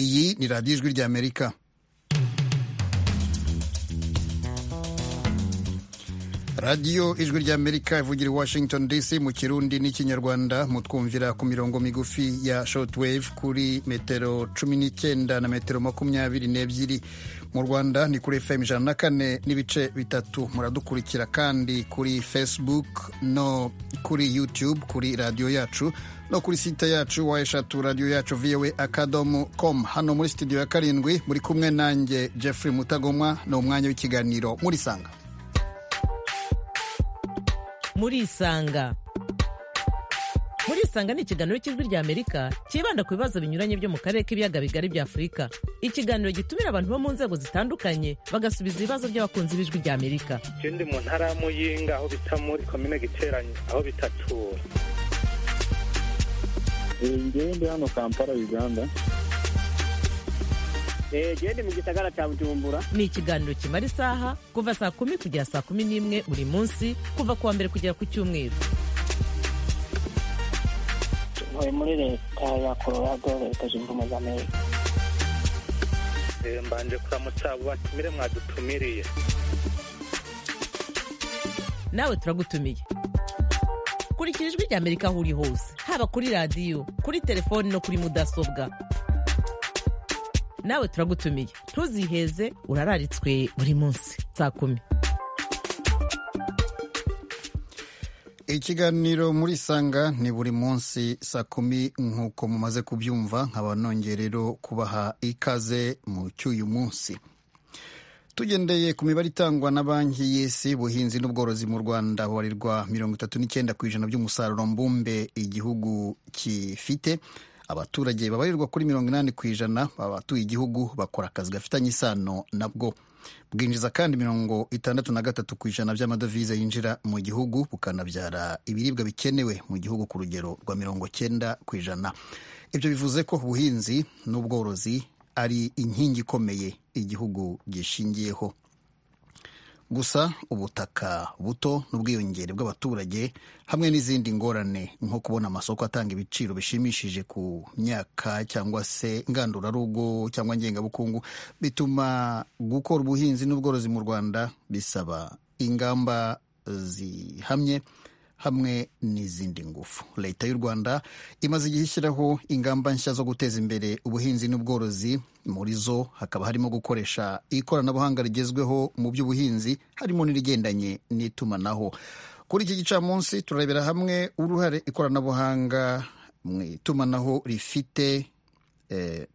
iyi ni radiyo ijwi ry'amerika radiyo ijwi ry'amerika ivugira i washington dc mu kirundi n'ikinyarwanda mutwumvira ku mirongo migufi ya shortwave kuri metero cumi n'icyenda na metero makumyabiri n'ebyiri mu rwanda ni kuri fm ijana na kane n'ibice bitatu muradukurikira kandi kuri facebook no kuri youtube kuri radiyo yacu no kuri site yacu wa eshatu radiyo yacu voa akadomo com hano muri studio ya karindwi muri kumwe nanjye jeffrey mutagomwa ni umwanya w'ikiganiro murisanga murisanga murisanga ni ikiganiro cy'ijwi ry'amerika cyibanda ku bibazo binyuranye byo mu karere k'ibiyaga bigari bya afurika ikiganiro gitumira abantu bo mu nzego zitandukanye bagasubiza ibibazo by'abakunzi b'ijwi ry'amerika ikindi mu ntara ya muyinga aho bita muri komine giteranye aho bitatura ngewe ndi hano kampala uganda gende mu gisagara cya bujumbura ni ikiganiro kimara isaha kuva saa kumi kugera saa kumi n'imwe buri munsi kuva ku wa mbere kugera ku cyumweru ntuye muri leta ya colorado leta zunze ubumwe za amerika mbanje kuramutsa abo batumire mwadutumiriye nawe turagutumiye kurikira ijwi ry'amerika aho uri hose haba kuri radiyo kuri telefoni no kuri mudasobwa nawe turagutumiye ntuziheze urararitswe buri munsi saa kumi ikiganiro muri sanga ni buri munsi saa kumi nk'uko mumaze kubyumva nkaba nongerero kubaha ikaze mu cy'uyu munsi tugendeye ku mibare itangwa na banki y'isi ubuhinzi n'ubworozi mu rwanda bubarirwa mirongo itatu n'icyenda ku ijana by'umusaruro mbumbe igihugu gifite abaturage babarirwa kuri mirongo inani ku ijana abatuye igihugu bakora akazi gafitanye isano nabwo bwinjiza kandi mirongo itandatu na gatatu ku ijana by'amadovize yinjira mu gihugu bukanabyara ibiribwa bikenewe mu gihugu ku rugero rwa mirongo cyenda ku ijana ibyo bivuze ko ubuhinzi n'ubworozi ari inkingi ikomeye igihugu gishingiyeho gusa ubutaka buto n'ubwiyongere bw'abaturage hamwe n'izindi ngorane nko kubona amasoko atanga ibiciro bishimishije ku myaka cyangwa se ngandurarugo cyangwa ngengabukungu bituma gukora ubuhinzi n'ubworozi mu rwanda bisaba ingamba zihamye hamwe n'izindi ngufu leta y'u rwanda imaze igihe ishyiraho ingamba nshya zo guteza imbere ubuhinzi n'ubworozi muri zo hakaba harimo gukoresha ikoranabuhanga rigezweho mu by'ubuhinzi harimo n'irigendanye n'itumanaho kuri iki gicamunsi turarebera hamwe uruhare ikoranabuhanga mu itumanaho rifite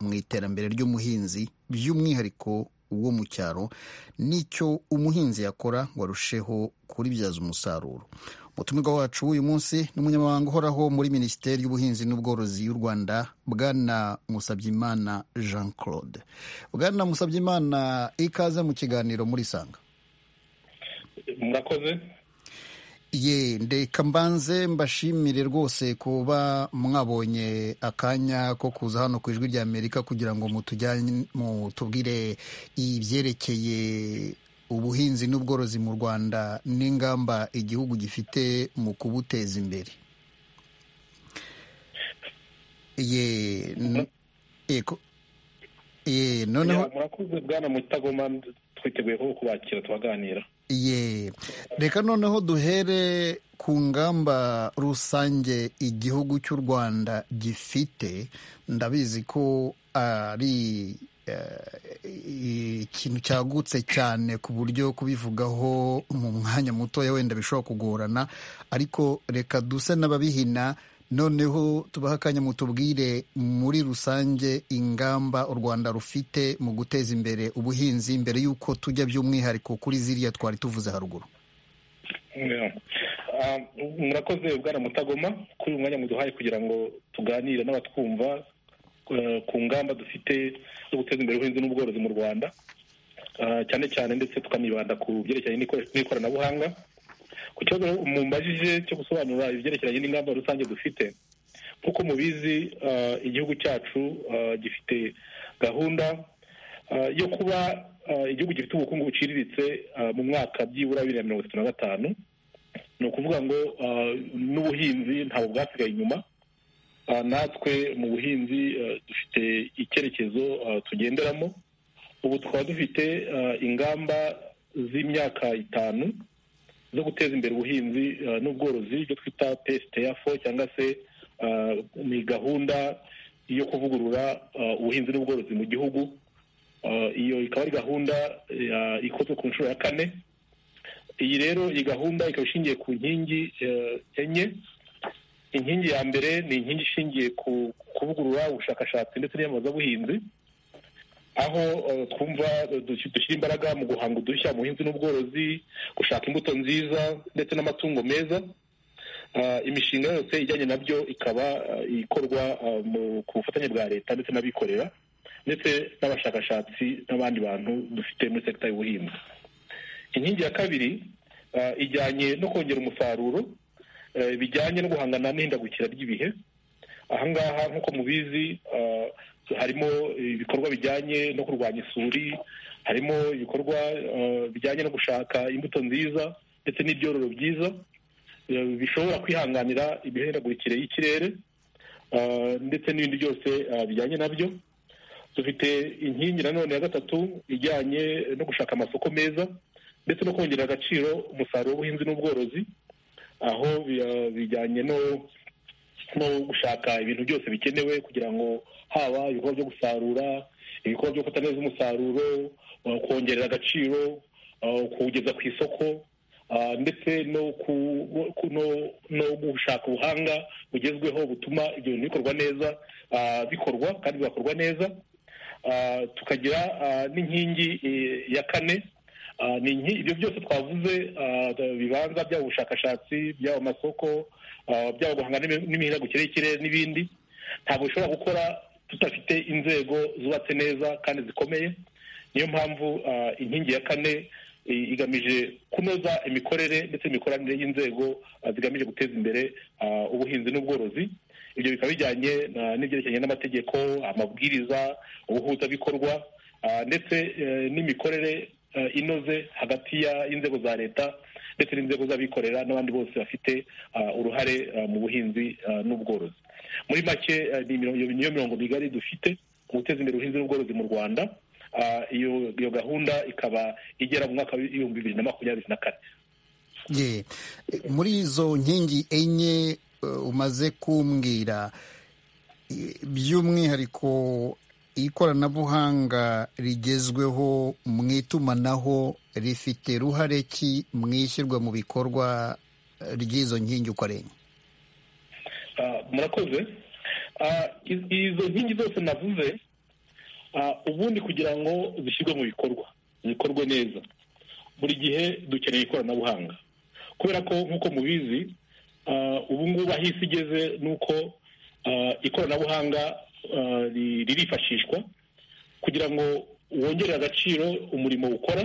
mu iterambere ry'umuhinzi by'umwihariko wo mu cyaro n'icyo umuhinzi yakora ngo arusheho kuribyaza umusaruro umutumirwa wacu w'uyu munsi ni umunyamabanga uhoraho muri minisiteri y'ubuhinzi n'ubworozi y'u rwanda bwana musabyimana jean claude bwana musabyimana ikaze mu kiganiro muri sanga murakoze ye ndeka mbanze mbashimire rwose kuba mwabonye akanya ko kuza hano ku ijwi ry'amerika kugira ngo mutubwire ibyerekeye ubuhinzi n'ubworozi mu rwanda n'ingamba igihugu gifite mu kubuteza imbere ye noneho murakoze bwana mutagoma twiteguye ko kubakira tubaganira ye reka noneho duhere ku ngamba rusange igihugu cy'u rwanda gifite ndabizi ko ari ikintu cyagutse cyane ku buryo kubivugaho mu mwanya mutoya wenda bishobora kugorana ariko reka duse n'ababihina noneho tubaha akanya mutubwire muri rusange ingamba u rwanda rufite mu guteza imbere ubuhinzi mbere y'uko tujya by'umwihariko kuri ziriya twari tuvuze haruguru murakoze ubwana mutagoma kuri uyu mwanya muduhaye kugira ngo tuganire n'abatwumva ku ngamba dufite zo guteza imbere ubuhinzi n'ubworozi mu rwanda cyane cyane ndetse tukanibanda ku byerekeranye n'ikoranabuhanga ku kibazo mumbajije cyo gusobanura ibyerekeranye n'ingamba rusange dufite nk'uko mubizi igihugu cyacu gifite gahunda yo kuba igihugu gifite ubukungu buciriritse mu mwaka byibura bibiri na mirongo itatu na gatanu ni ukuvuga ngo n'ubuhinzi ntabwo bwasigaye inyuma ah, natwe mu buhinzi ah, dufite icyerekezo ah, tugenderamo ubu tukaba dufite ah, ingamba z'imyaka itanu zo guteza imbere ubuhinzi ah, n'ubworozi ibyo twita pesiteyafo cyangwa se ah, ni gahunda yo kuvugurura ah, ubuhinzi n'ubworozi mu gihugu Ah, iyo ikaba ari gahunda ya- ikozwe ku nshuro ya kane iyi rero iyi gahunda ikaba ishingiye ku nkingi eh, enye inkingi ya mbere ni inkingi ishingiye ku kuvugurura ubushakashatsi ndetse n'iyamamazabuhinzi aho eh, twumva eh, dush- dushyira imbaraga mu guhanga udushya mu buhinzi n'ubworozi gushaka imbuto nziza ndetse n'amatungo meza Ah, imishinga yose ijyanye nabyo ikaba ah, ikorwa ah, mu- ku bufatanye bwa leta ndetse n'abikorera ndetse n'abashakashatsi n'abandi bantu dufite muri sekita y'ubuhinzi inkingi ya kabiri ah, ijyanye no kongera umusaruro eh, bijyanye no guhangana n'ihindagukira ry'ibihe ahangaha nk'uko mubizi ah, harimo ibikorwa bijyanye no kurwanya isuri harimo ibikorwa ah, bijyanye no gushaka imbuto nziza ndetse n'ibyororo byiza eh, bishobora kwihanganira imihindagurikire y'ikirere ah, ndetse n'ibindi byose ah, bijyanye nabyo dufite inkingi nanone ya gatatu ijyanye no gushaka amasoko meza ndetse no kongera agaciro umusaruro w'ubuhinzi n'ubworozi aho bi- bijyanye no no gushaka ibintu byose bikenewe kugira ngo haba ibikorwa byo gusarura ibikorwa byo gufata neza umusaruro uh, kongerera agaciro uh, kuwugeza ku isoko uh, ndetse no ku- ku- no- no gushaka ubuhanga bugezweho butuma ibyo bintu bikorwa neza uh, bikorwa kandi bigakorwa neza Ah, tukagira ah, n'inkingi eh, ya kane Ah, ni inki- ibyo byose twavuze ah, bibanza byaba ubushakashatsi byaba amasoko ah, byaba guhanga n'imi- n'imihindagukire y'ikirere n'ibindi ntabwo bishobora gukora tudafite inzego zubatse neza kandi zikomeye niyo mpamvu ah, inkingi ya kane i- igamije kunoza imikorere ndetse n'imikoranire y'inzego ah, zigamije guteza imbere ah, ubuhinzi n'ubworozi ibyo bikaba bijyanye na- n'ibyerekeranye n'amategeko amabwiriza ubuhuzabikorwa ah, ndetse eh, n'imikorere eh, inoze hagati ya- y'inzego za leta ndetse n'inzego z'abikorera n'abandi bose bafite ah, uruhare ah, mu buhinzi ah, n'ubworozi muri make eh, ni imiro- iyo- niyo mirongo migari dufite mu guteza imbere ubuhinzi n'ubworozi mu rwanda Ah, iyo iyo gahunda ikaba igera mu mwaka w'ibihumbi bibiri na makumyabiri na kane ye muri izo nkingi enye eh, umaze kumbwira i- by'umwihariko ikoranabuhanga rigezweho mu itumanaho rifite ruhare ki mu ishyirwa mu bikorwa eh, ry'izo nkingi uko ari enye Ah, murakoze Ah, i- izo nkingi zose navuze ah, ubundi kugira ngo zishyirwe mu bikorwa zikorwe neza buri gihe dukeneye ikoranabuhanga kubera ko nk'uko mubizi ah, ubu ngubu aho isi igeze ni uko ah, ikoranabuhanga ah, ri- ririfashishwa kugira ngo wongere agaciro umurimo ukora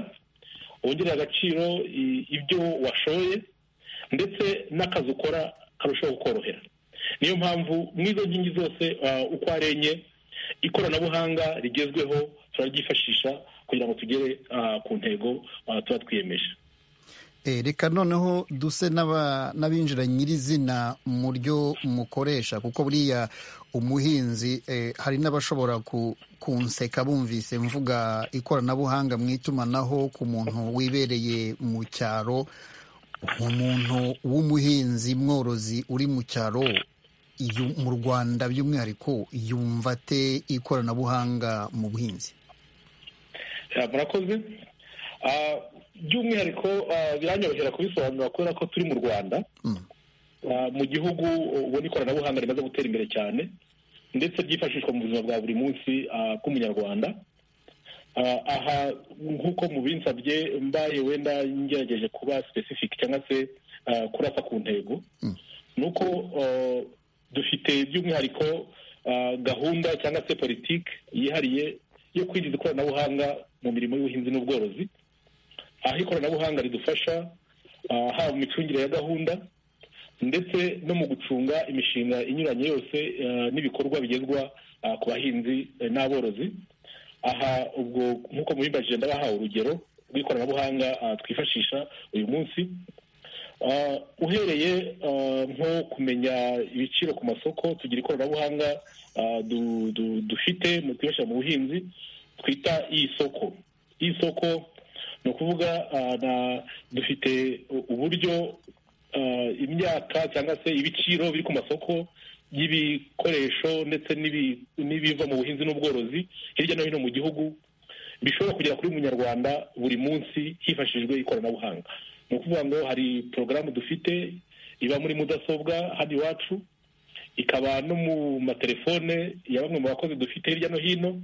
wongere agaciro i- ibyo washoye ndetse n'akazi ukora karushaho kukorohera niyo mpamvu mu izo nkingi zose ah, uko ari enye ikoranabuhanga rigezweho turaryifashisha kugira ngo tugere ah, ku ntego ah, tuba twiyemeje Eh, reka noneho duse n'aba- n'abinjira nyirizina mu ryo mukoresha kuko buriya umuhinzi eh, hari n'abashobora ku- kunseka bumvise mvuga ikoranabuhanga mu itumanaho ku muntu wibereye mu cyaro umuntu w'umuhinzi mworozi uri mu cyaro yu- mu rwanda by'umwihariko yumva ate ikoranabuhanga mu buhinzi Ah, murakoze Ah, by'umwihariko ah, biranyorohera kubisobanura kubera ko turi mu rwanda Mm. Ah, mu gihugu ubona ikoranabuhanga rimaze gutera imbere cyane ndetse ryifashishwa mu buzima bwa buri munsi ah, bw'umunyarwanda Ah, aha nk'uko mubinsabye mbaye wenda ngerageje kuba specific cyangwa se ah, kurasa ku ntego Mm. ni uko ah, dufite by'umwihariko ah, gahunda cyangwa se politiki yihariye yo kwinjiza ikoranabuhanga mu mirimo y'ubuhinzi n'ubworozi aho ikoranabuhanga ridufasha ah, haba mu micungire ya gahunda ndetse no mu gucunga imishinga inyuranye yose eh, n'ibikorwa bigezwa ah, ku bahinzi eh, n'aborozi aha ubwo nk'uko mubimbajije ndabahaye urugero rw'ikoranabuhanga ah, twifashisha uyu munsi Ah, uhereye ah, nko kumenya ibiciro ku masoko tugira ikoranabuhanga ah, du- du- dufite mu twifashisha mu buhinzi twita isoko isoko ni ukuvuga ah, na- dufite u- uburyo ah, imyaka cyangwa se ibiciro biri ku masoko y'ibikoresho ndetse n'ibi- n'ibiva mu buhinzi n'ubworozi hirya no hino mu gihugu bishobora kugera kuri buri munyarwanda buri munsi hifashishijwe ikoranabuhanga ni ukuvuga ngo hari porogaramu dufite iba muri mudasobwa hano iwacu ikaba no mu matelefone ya bamwe mu bakozi dufite hirya no hino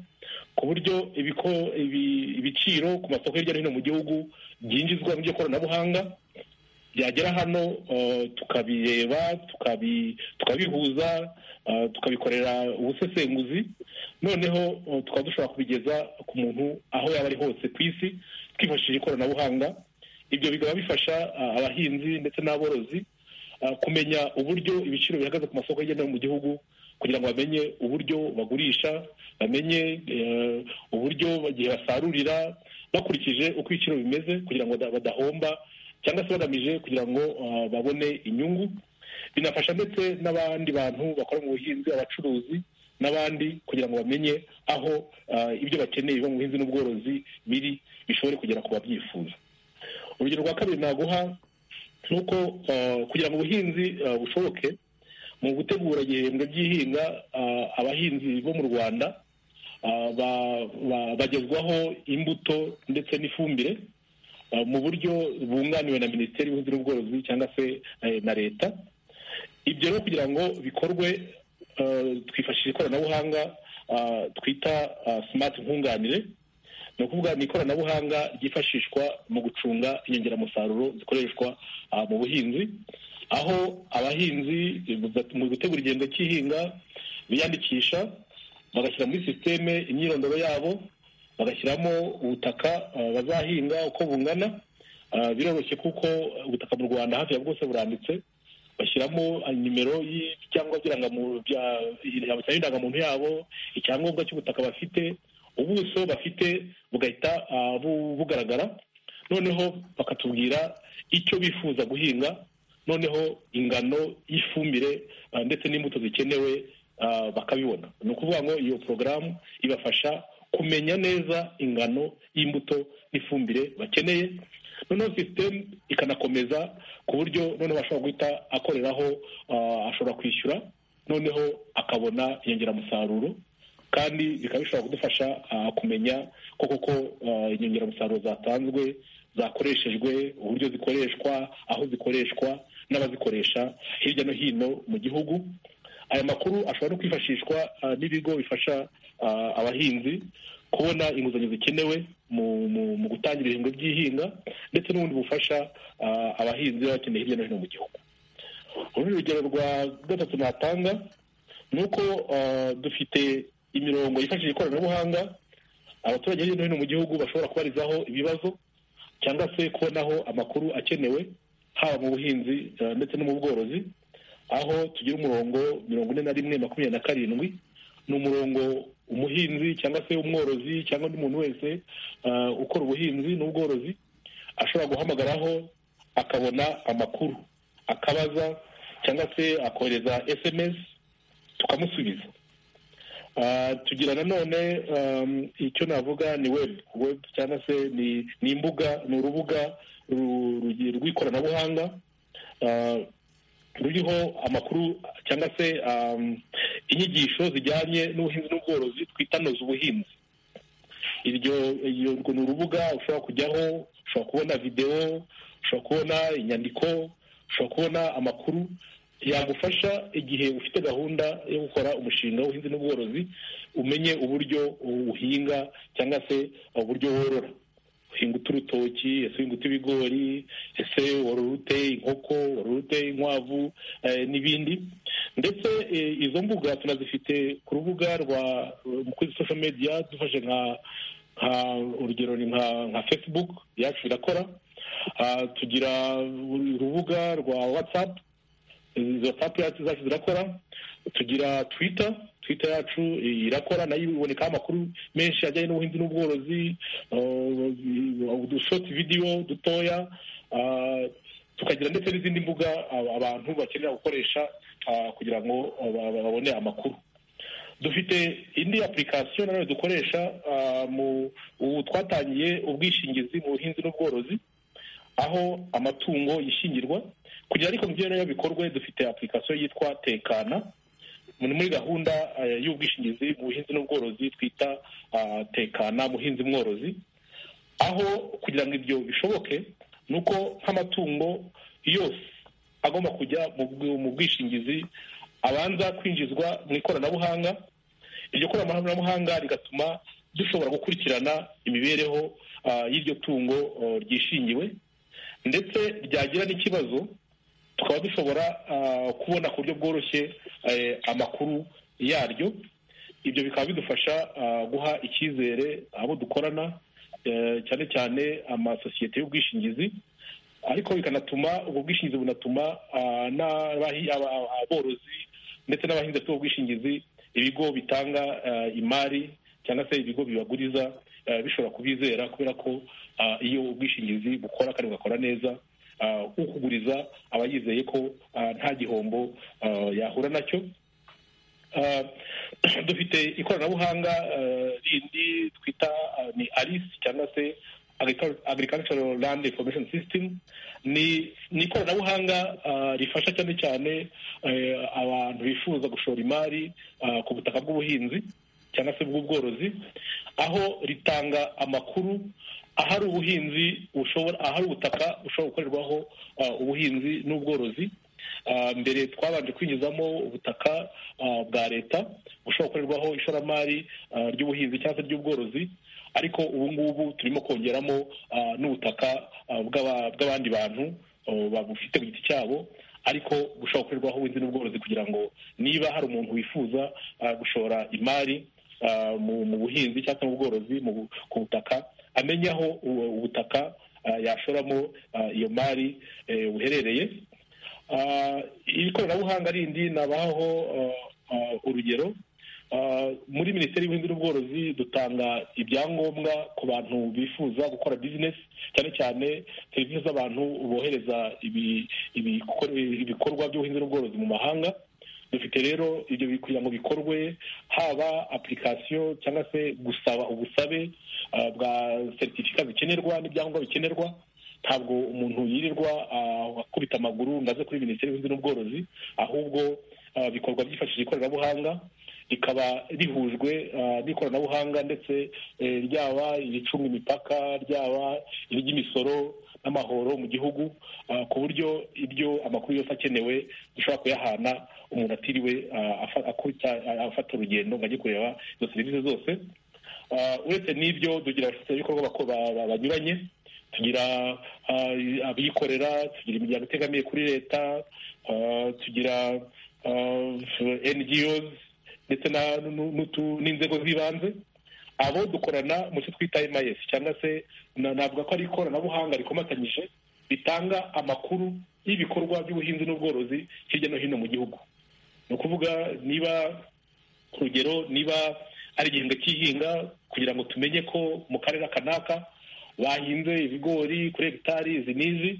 ku buryo ibiko- ibi- ibiciro ku masoko hirya no hino mu gihugu byinjizwa mu by'ikoranabuhanga byagera hano uh, tukabireba tukabi- tukabihuza uh, tukabikorera ubusesenguzi noneho uh, tukaba dushobora kubigeza ku muntu aho yaba ari hose ku isi twifashishije ikoranabuhanga ibyo bikaba bifasha uh, abahinzi ndetse n'aborozi uh, kumenya uburyo ibiciro bihagaze ku masoko hirya no hino mu gihugu kugira ngo bamenye uburyo bagurisha bamenye eh, uburyo igihe basarurira bakurikije uko ibiciro bimeze kugira ngo bada- badahomba cyangwa se bagamije kugira ngo ah, babone inyungu binafasha ndetse n'abandi bantu bakora mu buhinzi abacuruzi n'abandi kugira ngo bamenye aho ah, ibyo bakeneye biva mu buhinzi n'ubworozi biri bishobore kugera ku babyifuza urugero rwa kabiri naguha ni uko ah, kugira ngo ubuhinzi ah, bushoboke mu gutegura igihembwe by'ihinga ah, abahinzi bo mu rwanda ah, ba- ba- bagezwaho imbuto ndetse n'ifumbire Uh, mu buryo bunganiwe na minisiteri y'ubuhinzi n'ubworozi cyangwa se eh, na leta ibyo rero kugira ngo bikorwe uh, twifashisha ikoranabuhanga uh, twita uh, smart nkunganire ni ukuvuga ni ikoranabuhanga ryifashishwa mu gucunga inyongeramusaruro zikoreshwa uh, mu buhinzi aho abahinzi mu gutegura igihembwe cy'ihinga biyandikisha bagashyira muri sisiteme imyirondoro yabo bagashyiramo ubutaka ah, bazahinga uko bungana Ah, biroroshye kuko ubutaka mu rwanda hafi ya bwose buranditse bashyiramo ah, nimero y'ibyangombwa by'irangamuntu bya- y'indangamuntu yabo icyangombwa cy'ubutaka bafite ubuso bafite bugahita ah, bu- bugaragara noneho bakatubwira icyo bifuza guhinga noneho ingano y'ifumbire ah, ndetse n'imbuto zikenewe ah, bakabibona ni ukuvuga ngo iyo porogaramu ibafasha kumenya neza ingano y'imbuto n'ifumbire bakeneye noneho sisitemu ikanakomeza ku buryo noneho ashobora guhita akoreraho ah, ashobora kwishyura noneho akabona inyongeramusaruro kandi bikaba bishobora kudufasha ah, kumenya ko koko ah, inyongeramusaruro zatanzwe zakoreshejwe uburyo zikoreshwa aho zikoreshwa n'abazikoresha hirya no hino mu gihugu aya makuru ashobora no kwifashishwa ah, n'ibigo bifasha ah, abahinzi kubona inguzanyo zikenewe mu mu- mu gutangira ibihembwe by'ihinga ndetse n'ubundi bufasha ah, abahinzi baba bakeneye hirya no hino mu gihugu urundi rugero rwa gatatu natanga ni uko ah, dufite imirongo yifashishije ikoranabuhanga abaturage hirya no hino mu gihugu bashobora kubarizaho ibibazo cyangwa se kubonaho amakuru akenewe haba mu buhinzi ah, ndetse no mu bworozi aho tugira umurongo mirongo ine na rimwe makumyabiri na karindwi ni umurongo umuhinzi cyangwa se umworozi cyangwa undi muntu wese ah, ukora ubuhinzi n'ubworozi ashobora guhamagaraho akabona amakuru akabaza cyangwa se akohereza sms tukamusubiza Ah, tugira nanone um, icyo navuga ni web web cyangwa se ni, ni imbuga ni urubuga ru- rugi- rw'ikoranabuhanga ah, ruriho amakuru cyangwa se um, inyigisho zijyanye n'ubuhinzi n'ubworozi twita noza ubuhinzi iryo iyo- urwo ni urubuga ushobora kujyaho ushobora kubona videwo ushobora kubona inyandiko ushobora kubona amakuru yagufasha igihe ufite gahunda yo gukora umushinga w'ubuhinzi n'ubworozi umenye uburyo uhinga cyangwa se uburyo worora uhinga urutoki ese uhinga ibigori ese worora ute inkoko worora ute inkwavu eh, n'ibindi ndetse eh, izo mbuga tunazifite ku rubuga rwa kuri social media dufashe nka nka urugero ni nka nka facebook yacu irakora Ah, tugira urubuga rwa whatsapp izo tapu yacu zacu zirakora tugira twita twita yacu irakora nayo ibonekaho amakuru menshi ajyanye n'ubuhinzi n'ubworozi udushoti vidiyo dutoya ah, tukagira ndetse n'izindi mbuga aba- abantu bakenera gukoresha ah, kugira ngo ba- ba- babone amakuru dufite indi application nanone dukoresha ah, mu ubu twatangiye ubwishingizi mu buhinzi n'ubworozi aho amatungo yishingirwa kugira ariko mubyereyeho bikorwe dufite application yitwa tekana muri muri gahunda eh, y'ubwishingizi mu buhinzi n'ubworozi twita ah, tekana muhinzi mworozi aho kugira ngo ibyo bishoboke ni uko nk'amatungo yose agomba kujya mu bw- mu bwishingizi abanza kwinjizwa mu ikoranabuhanga iryo koranabuhanga rigatuma dushobora gukurikirana imibereho ah, y'iryo tungo oh, ryishingiwe ndetse ryagira n'ikibazo tukaba dushobora ah, kubona ku buryo bworoshye eh, amakuru yaryo ibyo bikaba bidufasha ah, guha icyizere abo dukorana eh, cyane cyane amasosiyete y'ubwishingizi ariko bikanatuma ubwo bwishingizi bunatuma ah, n'abahi- aba- aba- aborozi ndetse n'abahinzi bafite ubwo bwishingizi ibigo bitanga ah, imari cyangwa se ibigo bibaguriza ah, bishobora kubizera kubera ko ah, iyo ubwishingizi bukora kandi bugakora neza ah, ukuguriza aba yizeye ko ah, nta gihombo ah, yahura nacyo Ah, dufite ikoranabuhanga ah, rindi twita ah, ni arisi cyangwa se Agricu- agricultural land information system ni ni ikoranabuhanga ah, rifasha cyane cyane eh, abantu bifuza gushora imari ah, ku butaka bw'ubuhinzi cyangwa se bw'ubworozi aho ritanga amakuru ahari ubuhinzi bushobora ahari ubutaka bushobora gukorerwaho ah, ubuhinzi n'ubworozi Ah, mbere twabanje kwinjizamo ubutaka ah, bwa leta bushobora gukorerwaho ishoramari ah, ry'ubuhinzi cyangwa se ry'ubworozi ariko ubu ngubu turimo kongeramo ah, n'ubutaka ah, bw'aba- bw'abandi bantu oh, babufite ku giti cyabo ariko bushobora gukorerwaho ubuhinzi n'ubworozi kugira ngo niba hari umuntu wifuza ah, gushora imari ah, mu mu buhinzi cyangwa se mu bworozi mu bu- ku butaka amenye aho ubu- ubutaka ah, yashoramo ah, iyo mari eh, buherereye Ah, iri koranabuhanga rindi nabaho urugero Ah, muri minisiteri y'ubuhinzi n'ubworozi dutanga ibyangombwa ku bantu bifuza gukora bizinesi cyane cyane serivisi z'abantu bohereza ibi- ibikore- ibikorwa by'ubuhinzi n'ubworozi mu mahanga dufite rero ibyo bi- kugira ngo bikorwe haba apurikasiyo cyangwa se gusaba ubusabe ah, bwa seritifika bikenerwa n'ibyangombwa bikenerwa ntabwo umuntu yirirwa ah, akubita amaguru ngo aze kuri minisiteri y'ubuhinzi n'ubworozi ahubwo ah, bikorwa byifashishije ikoranabuhanga rikaba rihujwe ah, n'ikoranabuhanga ndetse eh, ryaba iricunga imipaka ryaba iry'imisoro n'amahoro mu gihugu ah, ku buryo ibyo amakuru yose akenewe dushobora kuyahana umuntu atiriwe ah, afa- akubita- afata urugendo ngo ajye kureba izo serivisi zose Ah, uretse n'ibyo tugira abafatanyabikorwa bako- ba- ba- banyuranye tugira ah, abikorera tugira imiryango itegamiye kuri leta ah, tugira ah, NGOs ndetse na- nu- n'utu- n'inzego z'ibanze abo dukorana mu cyo twita MIS cyangwa se na- navuga ko ari ikoranabuhanga rikomatanyije bitanga amakuru y'ibikorwa by'ubuhinzi n'ubworozi hirya no hino mu gihugu ni ukuvuga niba urugero niba ari igihembwe cy'ihinga kugira ngo tumenye ko mu karere kanaka bahinze ibigori kuri hegitari izi n'izi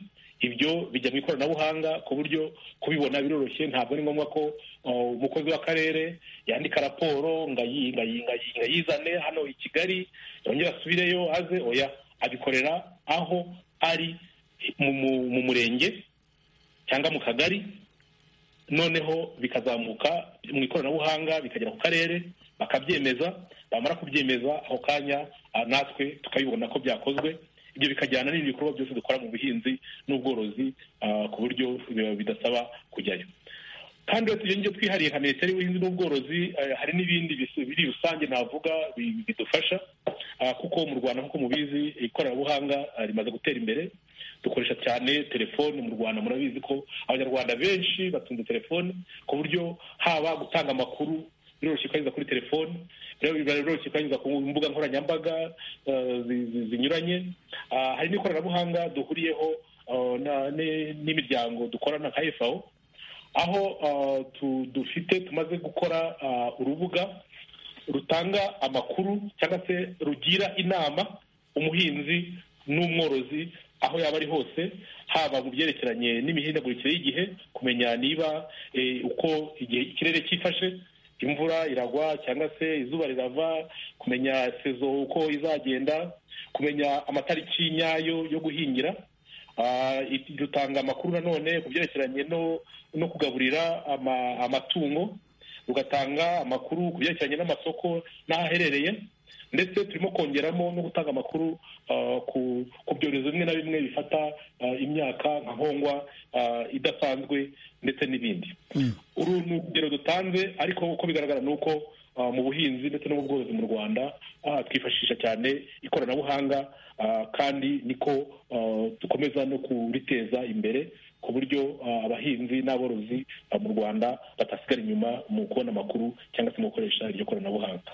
ibyo bijya mu ikoranabuhanga ku buryo kubibona biroroshye ntabwo ari ngombwa ko uh, umukozi w'akarere yandika raporo ngo ayi- ngo ayi- ngo ayi- ngo ayizane hano i kigali yongere asubireyo aze oya abikorera aho ari mu, mu, mu murenge cyangwa mu kagari noneho bikazamuka mu ikoranabuhanga bikagera ku karere bakabyemeza bamara kubyemeza ako kanya ah, natwe tukabibona ko byakozwe ibyo bikajyana n'ibindi bikorwa byose dukora mu buhinzi n'ubworozi ah, ku buryo bi- bidasaba kujyayo kandi uretse ibyo ngibyo twihariye nka minisiteri y'ubuhinzi n'ubworozi eh, hari n'ibindi bis- biri rusange navuga bi- bidufasha ah, kuko mu rwanda nk'uko mubizi ikoranabuhanga ah, rimaze gutera imbere dukoresha cyane telefoni mu rwanda murabizi ko abanyarwanda benshi batunze telefoni ku buryo haba gutanga amakuru biroroshye kuyanyuza kuri telefoni rero biba biroroshye kuyanyuza ku mbuga nkoranyambaga eh, zi- zi- zinyuranye Ah, hari n'ikoranabuhanga duhuriyeho ah, na- ni- n'imiryango dukorana nka fao aho ah, tu- dufite tumaze gukora ah, urubuga rutanga amakuru cyangwa se rugira inama umuhinzi n'umworozi aho yaba ari hose haba mu byerekeranye n'imihindagurikire y'igihe kumenya niba eh, uko igihe ikirere cyifashe imvura iragwa cyangwa se izuba rirava kumenya sezo uko izagenda kumenya amatariki nyayo yo guhingira Ah, it- dutanga amakuru nanone ku byerekeranye no no kugaburira ama- amatungo rugatanga amakuru ku byerekeranye n'amasoko n'ahaherereye ndetse turimo kongeramo no gutanga amakuru ah, ku ku byorezo bimwe na bimwe bifata ah, imyaka nka nkongwa ah, idasanzwe ndetse n'ibindi uru ni urugero dutanze ariko uko bigaragara ni uko ah, mu buhinzi ndetse no mu bworozi mu rwanda ah, twifashisha cyane ikoranabuhanga ah, kandi niko ah, dukomeza no kuriteza imbere ku buryo ah, abahinzi n'aborozi ah, mu rwanda batasigara inyuma mu kubona amakuru cyangwa se mu gukoresha iryo koranabuhanga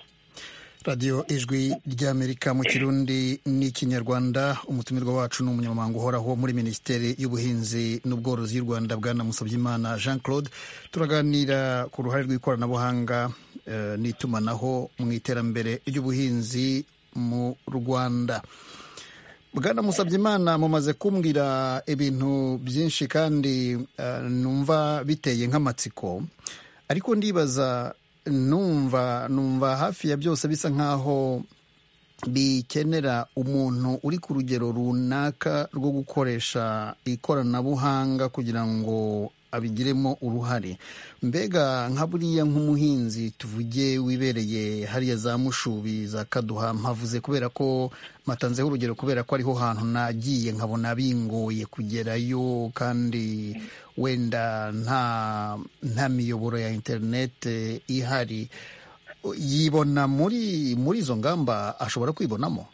radiyo ijwi ry'amerika mu kirundi n'ikinyarwanda umutumirwa wacu ni umunyamabanga uhoraho muri minisiteri y'ubuhinzi n'ubworozi y'u rwanda bwana musabyimana jean claude turaganira ku ruhare rw'ikoranabuhanga eh, n'itumanaho mu iterambere ry'ubuhinzi mu rwanda bwana musabyimana mumaze kumbwira ibintu byinshi kandi eh, numva biteye nk'amatsiko ariko ndibaza numva numva hafi ya byose bisa nk'aho bikenera umuntu uri ku rugero runaka rwo gukoresha ikoranabuhanga kugira ngo abigiremo uruhare mbega nka buriya nk'umuhinzi tuvuge wibereye hariya za mushubi za kaduha mpavuze kubera ko matanzeho urugero kubera ko ariho hantu nagiye nkabona bingoye kugerayo kandi wenda nta nta miyoboro ya interinete ihari yibona muri muri izo ngamba ashobora kwibonamo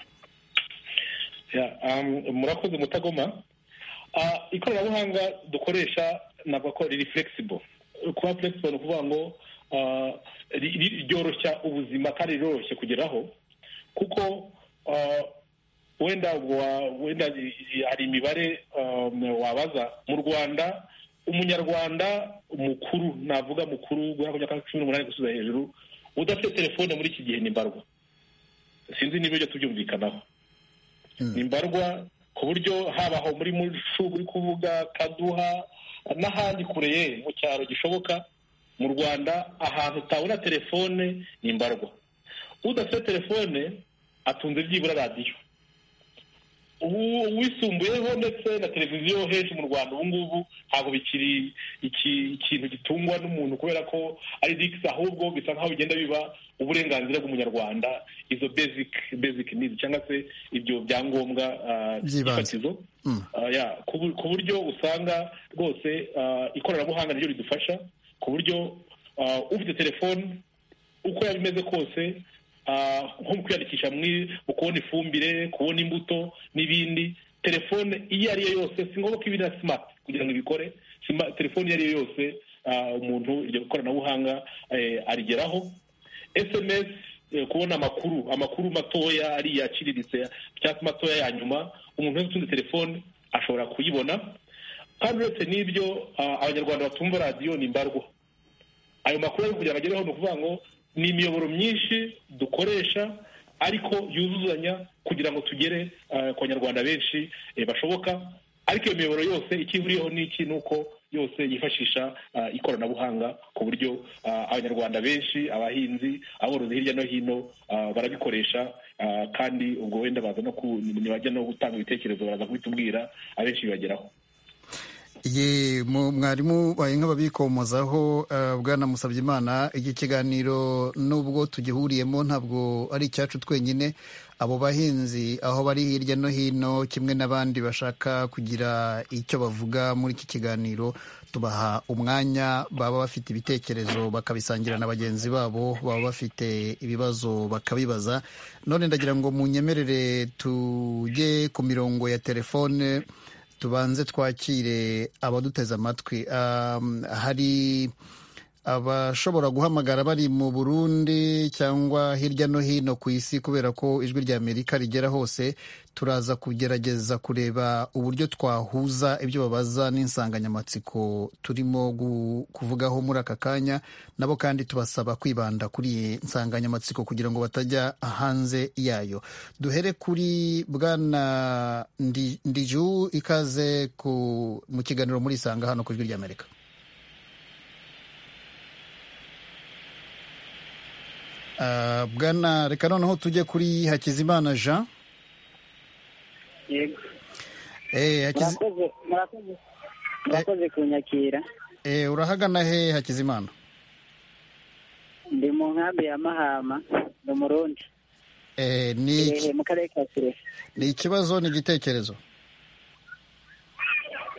Yeah, um, murakoze mutagoma Ah, ikoranabuhanga dukoresha navuga ko riri flexible kuba flexible ni ukuvuga ngo ah, ri- ri- ryoroshya ubuzima kandi riroroshye kugeraho kuko ah, wenda wa- wenda i- i- hari imibare um, wabaza mu rwanda umunyarwanda mukuru navuga mukuru guhera ku myaka cumi n'umunani gusubiza hejuru udafite telefone muri iki gihe ni mbarwa sinzi niba ibyo tubyumvikanaho ni mbarwa ku buryo haba aho muri mushu uri kuvuga kaduha n'ahandi kure ye mu cyaro gishoboka mu rwanda ahantu utabona telefone ni mbarwa udafite telefone atunze byibura radiyo ubu uwisumbuyeho ndetse na televiziyo henshi mu rwanda ubu ngubu ntabwo bikiri iki- ikintu gitungwa n'umuntu kubera ko ari digisi ahubwo bisa nk'aho bigenda biba uburenganzira bw'umunyarwanda izo basic basic needs cyangwa se ibyo byangombwa ah, By'ibanze. by'ifatizo Mm. Ah, yeah, ku bu- ku buryo usanga rwose ah, ikoranabuhanga niryo ridufasha ku buryo ah, ufite telefone uko yaba imeze kose ah, nko mu kwiyandikisha muri- mu kubona ifumbire kubona imbuto n'ibindi telefone iyo ari yo yose si ngombwa ko iba na simati kugira ngo ibikore Sima- telefone iyo ari yo yose ah, umuntu iryo koranabuhanga eh, arigeraho sms eh, kubona amakuru amakuru matoya ariya aciriritse cyangwa se matoya ya nyuma umuntu wese utunze telefone ashobora kuyibona kandi uretse n'ibyo ah, abanyarwanda batumva radiyo ni mbarwa ayo makuru ari kugira ngo agereho ni ukuvuga ngo ni imiyoboro myinshi dukoresha ariko yuzuzanya kugira ngo tugere eh, ku banyarwanda benshi eh, bashoboka ariko iyo miyoboro yose icyo ihuriyeho ni iki ni uko yose yifashisha ah, ikoranabuhanga ku buryo ah, abanyarwanda benshi abahinzi aborozi hirya no hino ah, barabikoresha ah, kandi ubwo wenda baza no ku- ntibajya no gutanga ibitekerezo baraza kubitubwira abenshi bibageraho ye mu- mwarimu baye nk'ababikomozaho eh, bwana musabyimana iki kiganiro nubwo tugihuriyemo ntabwo ari icyacu twenyine abo bahinzi aho bari hirya no hino kimwe n'abandi bashaka kugira icyo bavuga muri iki kiganiro tubaha umwanya baba bafite ibitekerezo bakabisangira na bagenzi babo baba bafite ibibazo bakabibaza none ndagira ngo munyemerere tujye ku mirongo ya telefone tubanze twakire abaduteze amatwi Um, hari abashobora guhamagara bari mu burundi cyangwa hirya no hino ku isi kubera ko ijwi rya amerika rigera hose turaza kugerageza kureba uburyo twahuza ibyo babaza n'insanganyamatsiko turimo kuvugaho muri aka kanya nabo kandi tubasaba kwibanda kuri iyi nsanganyamatsiko kugira ngo batajya hanze yayo duhere kuri bwana Ndi- ndiju ikaze ku- mu kiganiro muri isanga hano ku ijwi rya amerika Ah, bwana reka noneho tujye kuri hakizimana jean yego Eh, Hakizi- murakoze murakoze murakoze kunyakira eh, urahagana he hakizimana ndi mu nkambi ya mahama ni umurundi Eh, ni iki- hehe mu karere ka kirehe ni ikibazo ni igitekerezo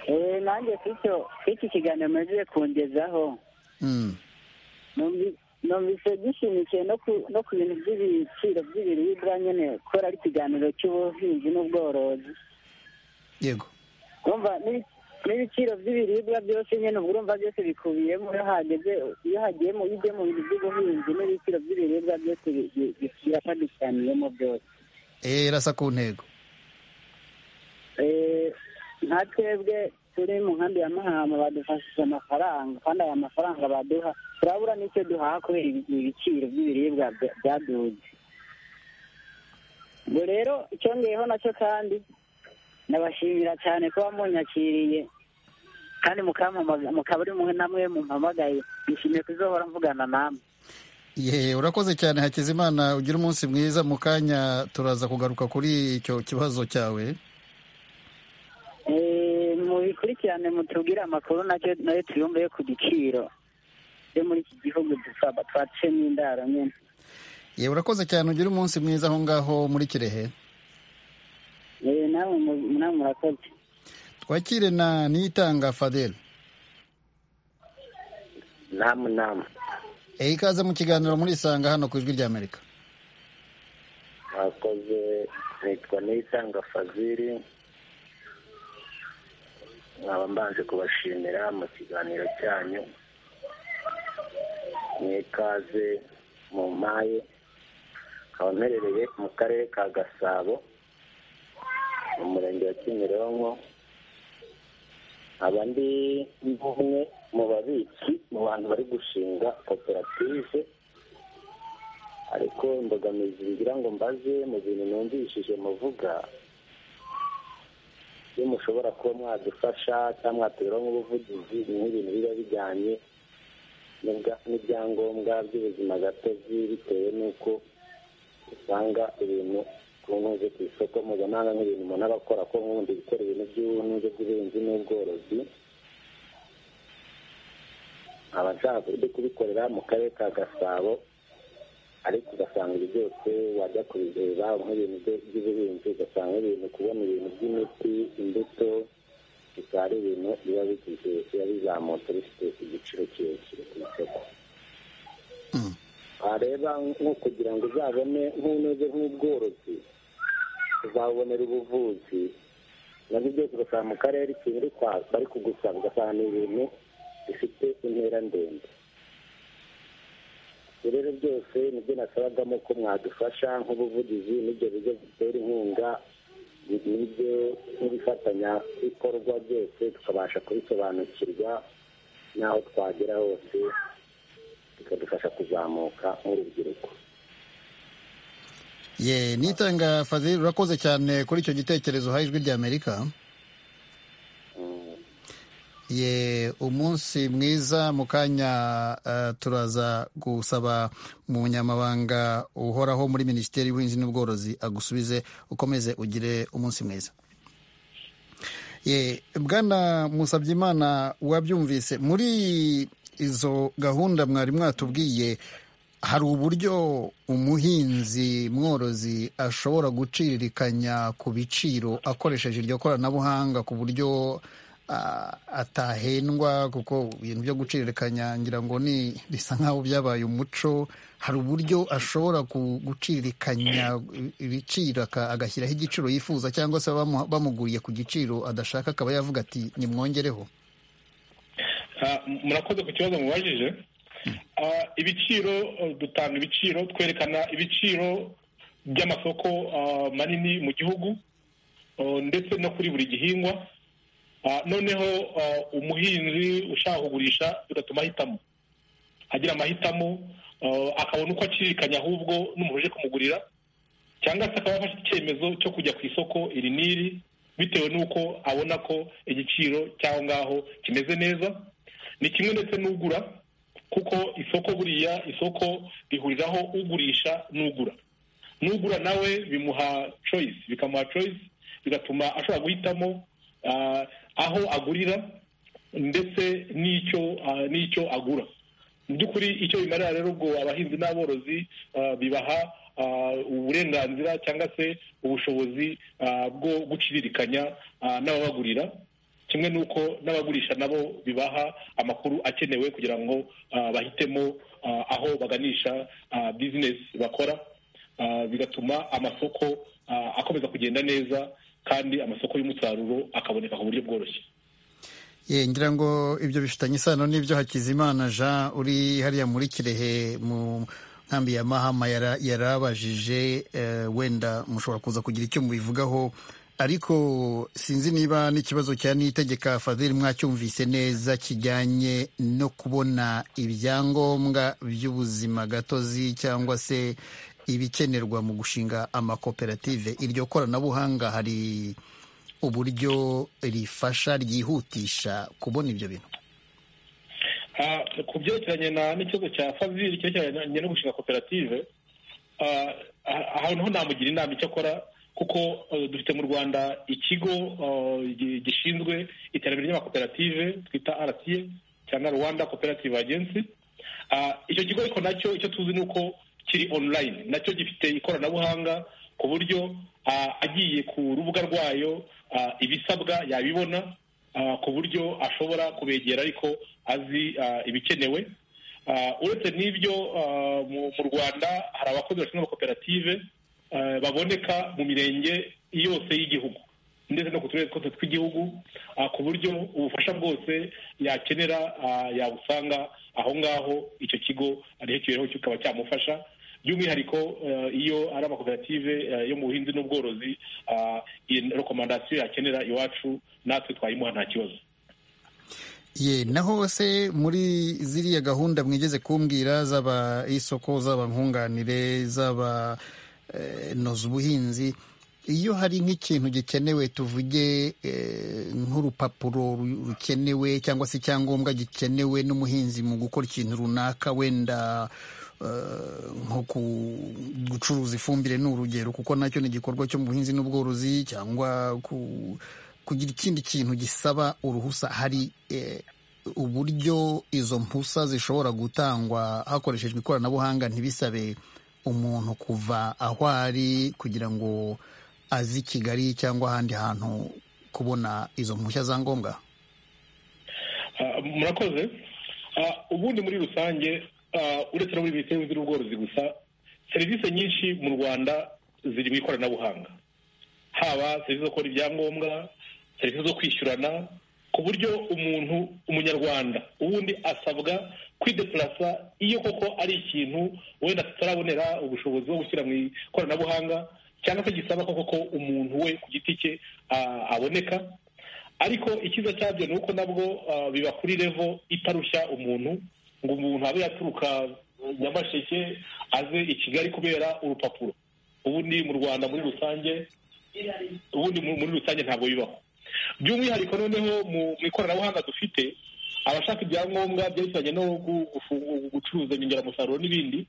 eee nanjye kucyo iki kiganiro mumaze kungezaho Mm, numvi- numvise gishimikiye no ku no ku bintu by'ibiciro by'ibiribwa nyine kubera ari ikiganiro cy'ubuhinzi n'ubworozi yego kumva n'ibi- n'ibiciro by'ibiribwa byose nyine uba urumva byose bikubiyemo iyo hageze iyo hagiye mu ujye mu bintu by'ubuhinzi n'ibiciro by'ibiribwa byose bi- bi- bi- birafadukaniyemo byose Eh, irasa ku ntego Eh, nka twebwe turi mu nkambi ya mahama badufashije amafaranga kandi aya mafaranga baduha turabura n'icyo duhaha kubera ibi- ibiciro by'ibiribwa bya- byaduze ubwo rero icyongeyeho nacyo kandi nabashimira cyane kuba munyakiriye kandi mukampamaga- mukaba ari mumwe namwe mumpamagaye nishimiye kuzohora mvugana namwe ye urakoze cyane hakizimana ugira umunsi mwiza mu kanya turaza kugaruka kuri icyo kibazo cyawe Eh, mubikurikirane mutubwire amakuru nacyo nayo tuyumve yo ku giciro yo muri iki gihugu dusaba twacemo indaro nyine ye urakoze cyane ugira umunsi mwiza aho ngaho muri kirehe Eh, namwe mu- namwe murakoze twakire na niyitanga fadel namu namu Eh, ikaze mu kiganiro muri isanga hano ku ijwi rya amerika mwakoze nitwa niyitanga faziri nkaba mbanje kubashimira mu kiganiro cyanyu mwikaze mu mpaye nkaba mperereye mu karere ka gasabo mu murenge wa kimironko nkaba ndi umwe mu babitsi mu bantu bari gushinga koperative ariko imbogamizi ngira ngo mbaze mu bintu numvishije muvuga iyo mushobora kuba mwadufasha cyangwa mwatuberaho nk'ubuvugizi ni ibintu biba bijyanye n'ibya- n'ibyangombwa by'ubuzima gatozi bitewe n'uko usanga ibintu ku ntuze ku isoko mpuzamahanga nk'ibintu umuntu aba akora ko nk'ubundi gukora ibintu by'ubuhinzi by'ubuhinzi n'ubworozi nkaba nshaka uburyo kubikorera mu karere ka gasabo ariko ugasanga ibyo byose wajya kubireba nk'ibintu byo- by'ubuhinzi ugasanga ibintu kubona ibintu by'imiti imbuto bikaba ari ibintu biba bigize biba bizamutse bifite igiciro kirekire ku isoko Mm. wareba nko kugira ngo uzabone nk'unoze nk'ubworozi uzabonera ubuvuzi nabyo byose ugasanga mu karere ikintu uri kwa- bari kugusaba ugasanga ni ibintu bifite intera ndende ibyo rero byose nibyo nasabagamo ko mwadufasha nk'ubuvugizi n'ibyo bigo bitera inkunga n'ibyo n'ibifatanyabikorwa byose tukabasha kubisobanukirwa n'aho twagera hose bikadufasha kuzamuka nk'urubyiruko ye niyitanga fadel urakoze cyane kuri icyo gitekerezo uhaye ijwi rya amerika Mm. ye umunsi mwiza mu kanya eh, turaza gusaba umunyamabanga uhoraho muri minisiteri y'ubuhinzi n'ubworozi agusubize ukomeze ugire umunsi mwiza ye bwana musabyimana wabyumvise muri izo gahunda mwari mwatubwiye hari uburyo umuhinzi mworozi ashobora guciririkanya ku biciro akoresheje iryo koranabuhanga ku buryo ah, atahendwa kuko ibintu byo guciririkanya ngira ngo ni bisa nk'aho byabaye umuco hari uburyo ashobora ku- guciririkanya ibiciro aka- agashyiraho igiciro yifuza cyangwa se bamu- bamuguriye ku giciro adashaka akaba yavuga ati nimwongereho Ah, murakoze ku kibazo mubajije Ah, ibiciro eh, dutanga ibiciro twerekana ibiciro by'amasoko ah, manini mu gihugu oh, ndetse no kuri buri gihingwa Ah, noneho ah, umuhinzi ushaka kugurisha bigatuma ahitamo agira amahitamo ah, akabona uko acirikanya ahubwo n'umuntu uje kumugurira cyangwa se akaba yafashe icyemezo cyo kujya ku isoko iri n'iri bitewe n'uko abona ko igiciro cy'aho ngaho kimeze neza ni kimwe ndetse n'ugura kuko isoko buriya isoko rihuriraho ugurisha n'ugura n'ugura nawe bimuha choice bikamuha choice bigatuma ashobora guhitamo ah, aho agurira ndetse n'icyo ah, n'icyo agura mu by'ukuri icyo bimarira rero ubwo abahinzi n'aborozi ah, bibaha ah, uburenganzira cyangwa se ubushobozi ah, bwo guciririkanya ah, n'ababagurira kimwe n'uko n'abagurisha nabo bibaha amakuru akenewe kugira ngo ah, bahitemo ah, aho baganisha ah, bizinesi bakora Ah, bigatuma amasoko ah, akomeza kugenda neza kandi amasoko y'umusaruro akaboneka ku buryo bworoshye Ye, ngira ngo ibyo bifitanye isano n'ibyo Hakizimana Jean uri hariya muri Kirehe mu nkambi ya Mahama yara- yarabajije eh, wenda mushobora kuza kugira icyo mubivugaho ariko sinzi niba n'ikibazo cya nitegeka Fadhili mwacyumvise neza kijyanye no kubona ibyangombwa by'ubuzima gatozi cyangwa se ibikenerwa mu gushinga amakoperative iryo koranabuhanga hari uburyo rifasha ryihutisha kubona ibyo bintu Ah, ku byerekeranye na n'ikibazo cya fabili cyerekeranye no gushinga koperative ah, ah, aha naho namugira inama icyo akora kuko eh, dufite mu rwanda ikigo eh, gi- gishinzwe iterambere ry'amakoperative twita rta cyangwa rwanda cooperative agency Ah, icyo kigo ariko nacyo icyo tuzi ni uko kiri online nacyo gifite ikoranabuhanga ku buryo ah, agiye ku rubuga rwayo ah, ibisabwa yabibona ah, ku buryo ashobora kubegera ariko azi ah, ibikenewe Ah, uretse n'ibyo ah, mu mu rwanda hari abakozi bashinzwe amakoperative ah, baboneka mu mirenge yose y'Igihugu ndetse no ku turere twose tw'igihugu ah, ku buryo ubufasha bwose yakenera ah, yabusanga aho ngaho icyo kigo aricyo kibereho kikaba cyamufasha by'umwihariko eh, iyo ari amakoperative eh, yo mu buhinzi n'ubworozi ah, iyi rekomandasiyo yakenera iwacu natwe twayimuha nta kibazo ye naho se muri ziriya gahunda mwigeze kumbwira zaba isoko zaba nkunganire zaba eh, noza ubuhinzi iyo hari nk'ikintu gikenewe tuvuge eh, nk'urupapuro ru- rukenewe cyangwa se icyangombwa gikenewe n'umuhinzi mu gukora ikintu runaka wenda eh, nko ku- gucuruza ifumbire ni urugero kuko nacyo ni igikorwa cyo mu buhinzi n'ubworozi cyangwa ku kugira ikindi kintu gisaba uruhusa hari eh, uburyo izo mpusa zishobora gutangwa hakoreshejwe ikoranabuhanga ntibisabe umuntu kuva aho ari kugira ngo aze i kigali cyangwa ahandi hantu kubona izo mpushya za ngombwa Ah, murakoze Ah, ubundi muri rusange ah, uretse no muri minisiteri y'ubuhinzi n'ubworozi gusa serivisi nyinshi mu rwanda ziri mu ikoranabuhanga haba serivisi zo gukora ibyangombwa serivisi zo kwishyurana ku buryo umuntu umunyarwanda ubundi asabwa kwidepurasa iyo koko ari ikintu wenda tutarabonera ubushobozi bwo gushyira mu ikoranabuhanga cyangwa se gisaba koko ko umuntu we ku giti cye ah, aboneka ariko icyiza cyabyo ni uko nabwo ah, biba kuri revo itarushya umuntu ngo umuntu abe yaturuka eh, nyamasheke aze i kigali kubera urupapuro ubundi mu rwanda muri rusange ubundi mu- muri rusange ntabwo bibaho by'umwihariko noneho mu mu ikoranabuhanga dufite abashaka ibyangombwa byerekeranye no gu- gufungu- gucuruza inyongeramusaruro n'ibindi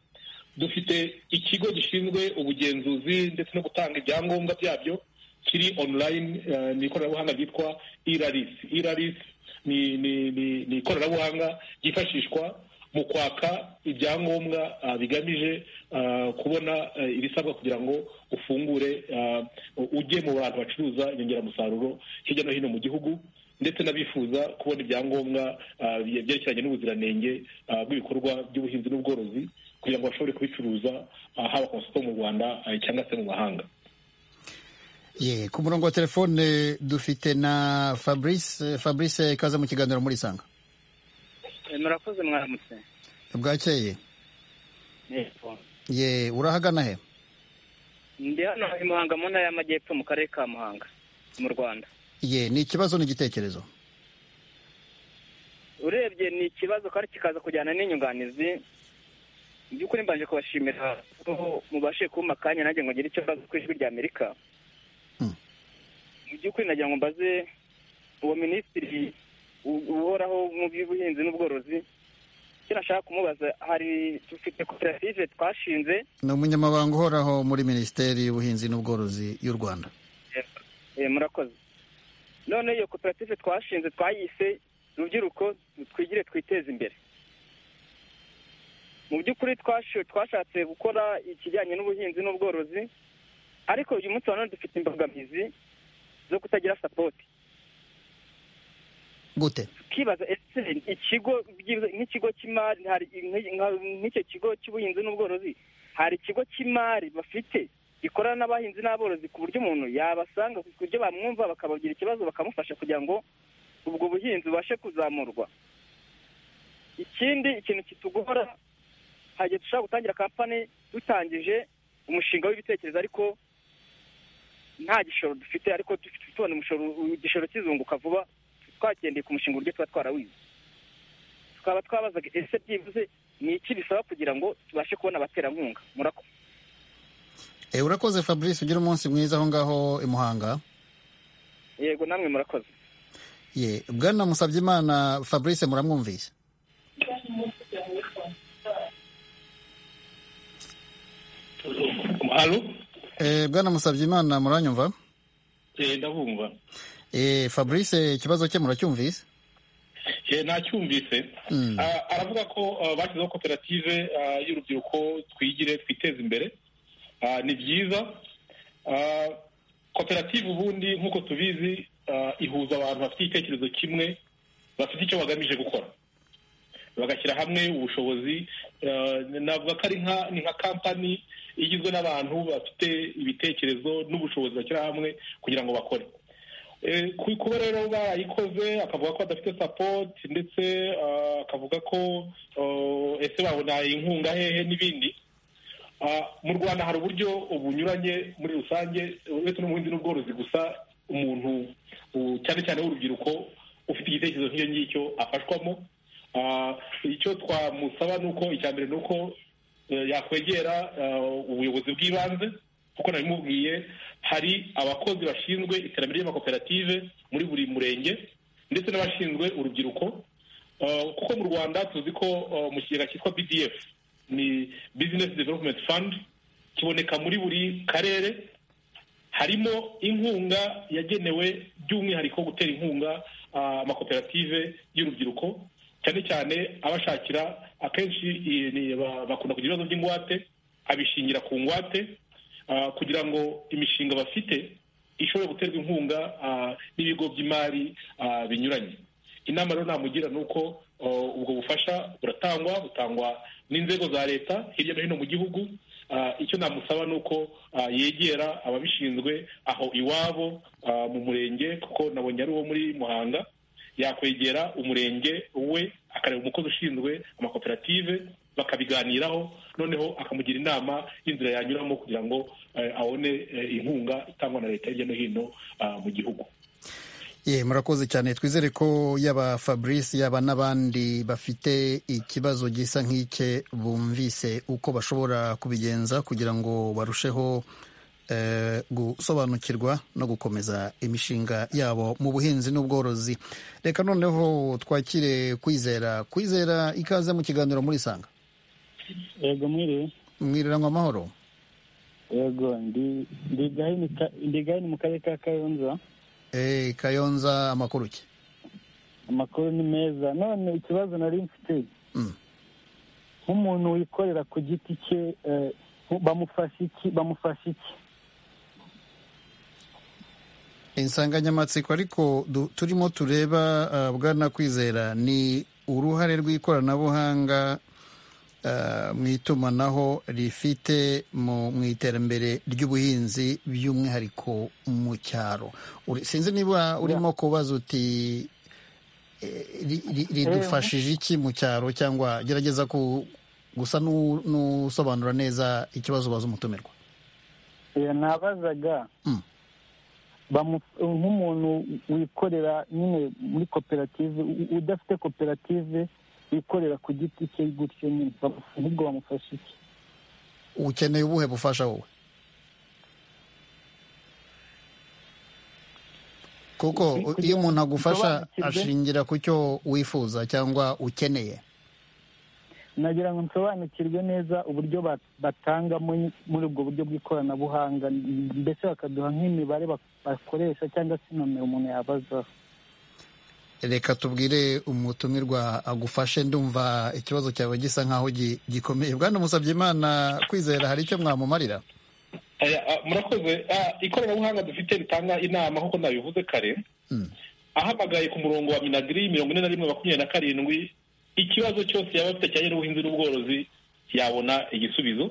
dufite ikigo gishinzwe ubugenzuzi ndetse no gutanga ibyangombwa byabyo kiri online eh, ni ikoranabuhanga ryitwa iraris iraris ni ni ni ni ikoranabuhanga ryifashishwa mu kwaka ibyangombwa ah, bigamije ah, kubona eh, ibisabwa kugira ngo ufungure ah, ujye mu bantu bacuruza inyongeramusaruro hirya no hino mu gihugu ndetse n'abifuza kubona ibyangombwa ah, byerekeranye n'ubuziranenge ah, bw'ibikorwa by'ubuhinzi n'ubworozi kugira ngo bashobore kubicuruza ah, haba ku masoko mu rwanda ah, cyangwa se mu mahanga ye ku murongo wa telefone dufite na fabrice fabrice kaza mu kiganiro muri sanga murakoze mwaramutse bwakeye ye urahagana he ndi hano i muhanga mu ntara y'amajyepfo mu karere ka muhanga mu rwanda ye ni ikibazo n'igitekerezo urebye ni ikibazo kandi kikaza kujyana n'inyunganizi mu by'ukuri mbanje kubashimira ko mubashe kumpa akanya nanjye ngo ngire icyo mbaza ku ijwi ry'amerika mu by'ukuri nagira ngo mbaze uwo minisitiri u- uhoraho mu by'ubuhinzi n'ubworozi icyo nashaka kumubaza hari dufite koperative twashinze ni umunyamabanga uhoraho muri minisiteri y'ubuhinzi n'ubworozi y'u rwanda Eh, murakoze none iyo koperative twashinze twayise rubyiruko twigire twiteze imbere mu by'ukuri twashe- twashatse gukora ikijyanye n'ubuhinzi n'ubworozi ariko uyu munsi wa none dufite imbogamizi zo kutagira sapoti gute tukibaza ese ikigo byibuze- nk'ikigo cy'imari hari nk- nka- nk'icyo kigo cy'ubuhinzi n'ubworozi hari ikigo cy'imari bafite gikorana n'abahinzi n'aborozi ku buryo umuntu yabasanga ku buryo bamwumva bakabagira ikibazo bakamufasha kugira ngo ubwo buhinzi bubashe kuzamurwa ikindi ikintu kitugora hagiye dushobora gutangira kampani dutangije umushinga w'ibitekerezo ariko nta gishoro dufite ariko dufite tubona umushoro igishoro kizunguka vuba twagendeye ku mushinga uburyo tuba twarawize tukaba twabazaga ese byibuze ni iki bisaba kugira ngo tubashe kubona abaterankunga murakoze Eh, urakoze fabrice ugire umunsi mwiza aho ngaho i muhanga yego namwe murakoze ye bwana musabyimana fabrice muramwumvise alo Eh, bwana musabyimana muranyumva Eh, ndabumva Eh, fabrice ikibazo cye muracyumvise Eh, nacyumvise Mm. Ah, aravuga ko ah, bashyizeho koperative ah, y'urubyiruko twigire twiteze imbere Ah, ni byiza Ah, koperative ubundi nk'uko tubizi ah, ihuza abantu bafite igitekerezo kimwe bafite icyo bagamije gukora bagashyira hamwe ubushobozi Ah, navuga ko ari nka ni nka kampani igizwe n'abantu bafite ibitekerezo n'ubushobozi bashyira hamwe kugira ngo bakore Eh, ku- kuba rero barayikoze akavuga ko adafite support ndetse ah, akavuga ko oh, ese babona inkunga hehe n'ibindi Ah, mu rwanda hari uburyo bunyuranye muri rusange uretse n'ubuhinzi n'ubworozi gusa umuntu u- cyane cyane w'urubyiruko ufite igitekerezo nk'icyo ngicyo afashwamo Ah, icyo twamusaba ni uko icya mbere ni uko eh, yakwegera ah, ubuyobozi bw'ibanze kuko nabimubwiye hari abakozi bashinzwe iterambere ry'amakoperative muri buri murenge ndetse n'abashinzwe urubyiruko Ah, kuko mu rwanda tuzi ko ah, mu kigega cyitwa bdf ni business development fund kiboneka muri buri karere harimo inkunga yagenewe by'umwihariko gutera inkunga ah, amakoperative y'urubyiruko cyane cyane abashakira akenshi eh, ni- ba- bakunda kugira ibibazo by'ingwate abishingira ku ngwate ah, kugira ngo imishinga bafite ishobore guterwa inkunga ah, n'ibigo by'imari ah, binyuranye inama rero namugira ni uko oh, ubwo bufasha buratangwa butangwa n'inzego za leta hirya no hino mu gihugu Ah, icyo namusaba ni uko ah, yegera ababishinzwe aho iwabo ah, mu murenge kuko nabonye ari uwo muri muhanga yakwegera umurenge we akareba umukozi ushinzwe amakoperative bakabiganiraho noneho akamugira inama y'inzira yanyuramo kugira ngo eh, abone eh, inkunga itangwa na leta hirya no hino ah, mu gihugu ye murakoze cyane twizere ko yaba fabrice yaba n'abandi bafite ikibazo gisa nk'icye bumvise uko bashobora kubigenza kugira ngo barusheho eh, gusobanukirwa no gukomeza imishinga yabo mu buhinzi n'ubworozi reka noneho twakire kwizera kwizera ikaze mu kiganiro muri sanga yego mwiriwe mwiriranwa amahoro yego ndi ndi gahini ka- ndi gahini mu karere ka kayonza Eh, kayonza amakuru ki amakuru ni meza none ikibazo nari mfite Mm. nk'umuntu wikorera ku giti cye eh, bamufasha iki bamufasha iki insanganyamatsiko ariko du- turimo tureba ah, bwana kwizera ni uruhare rw'ikoranabuhanga ah, mu itumanaho rifite mu mu iterambere ry'ubuhinzi by'umwihariko mu cyaro Uri- sinzi niba urimo kubaza uti ridufashije iki mu cyaro cyangwa gerageza ku gusa n'u- n'usobanura neza ikibazo ubaza umutumirwa Eh, nabazaga Mm. bamu- nk'umuntu wikorera nyine muri koperative u- udafite koperative wikorera ku giti cye gutyo nyine bamu- ahubwo bamufasha iki ukeneye ubuhe bufasha wowe kuko Kugira- iyo umuntu agufasha Nsobanukirwe. ashingira ku cyo wifuza cyangwa ukeneye nagira ngo nsobanukirwe neza uburyo ba- batangamo nyi- muri ubwo buryo bw'ikoranabuhanga mbese bakaduha nk'imibare bak- bakoresha cyangwa se inomero umuntu yabazaho reka tubwire umutumirwa agufashe ndumva ikibazo cyawe gisa nk'aho gi- gikomeye bwana musabye imana kwizera hari icyo mwamumarira Aya, a, murakoze Ah, ikoranabuhanga dufite ritanga inama nk'uko nabivuze kare Mm. ahamagaye ku murongo wa minagiri mirongo ine na rimwe makumyabiri na karindwi ikibazo cyose yaba afite kijyanye n'ubuhinzi n'ubworozi yabona igisubizo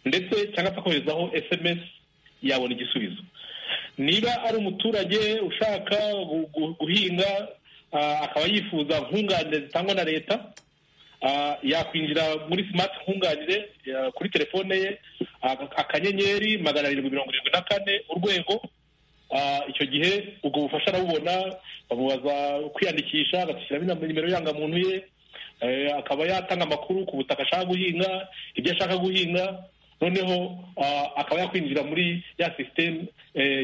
ndetse cyangwa se akoherezaho sms yabona igisubizo niba ari umuturage ushaka gu- gu- guhinga ah, akaba yifuza nkunganire zitangwa na leta Ah, yakwinjira muri smart nkunganire ya- kuri telefone ye aka- akanyenyeri magana arindwi mirongo irindwi na kane urwego Ah, icyo gihe ubwo bufasha arabubona bamubaza kwiyandikisha agashyiramo inam- nimero y'indangamuntu ye Eh, akaba yatanga amakuru ku butaka ashaka guhinga ibyo ashaka guhinga noneho ah, akaba yakwinjira muri ya sisiteme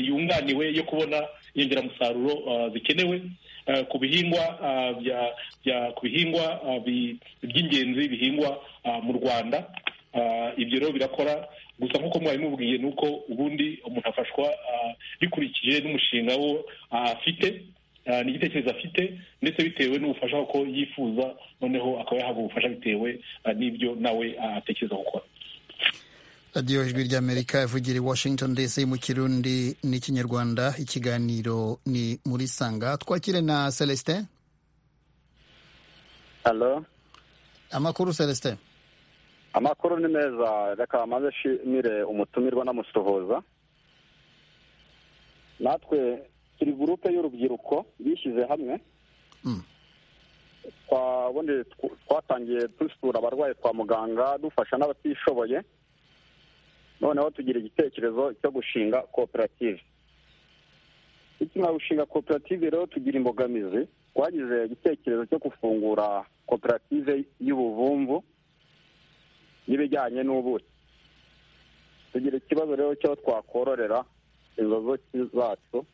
yunganiwe yo kubona inyongeramusaruro ah, zikenewe eh, ku bihingwa ah, bya- bya- ku bihingwa ah, bi- by'ingenzi bihingwa ah, mu rwanda Ah, ibyo rero birakora gusa nk'uko mwari mubwiye ni uko ubundi umuntu afashwa ah, bikurikije n'umushinga wo ah, afite ah, n'igitekerezo afite ndetse bitewe n'ubufasha ko yifuza noneho akaba yahabwa ubufasha bitewe ah, n'ibyo nawe ah, atekereza gukora radiyo ijwi ry'amerika ivugira i washington dc mu kirundi n'ikinyarwanda ikiganiro ni muri sanga twakire na celestin Hello. amakuru celestin Amakuru ni meza reka maze nshimire umutumirwa n'amusuhuza natwe turi gurupe y'urubyiruko bishyize hamwe Mm. twabundi tw- twatangiye dusura abarwayi kwa muganga dufasha n'abatishoboye noneho tugira igitekerezo cyo gushinga koperative tukimara gushinga koperative rero tugira imbogamizi twagize igitekerezo cyo gufungura koperative y'ubuvumvu n'ibijyanye n'ubuki tugira ikibazo rero cyo twakororera inzozi zacu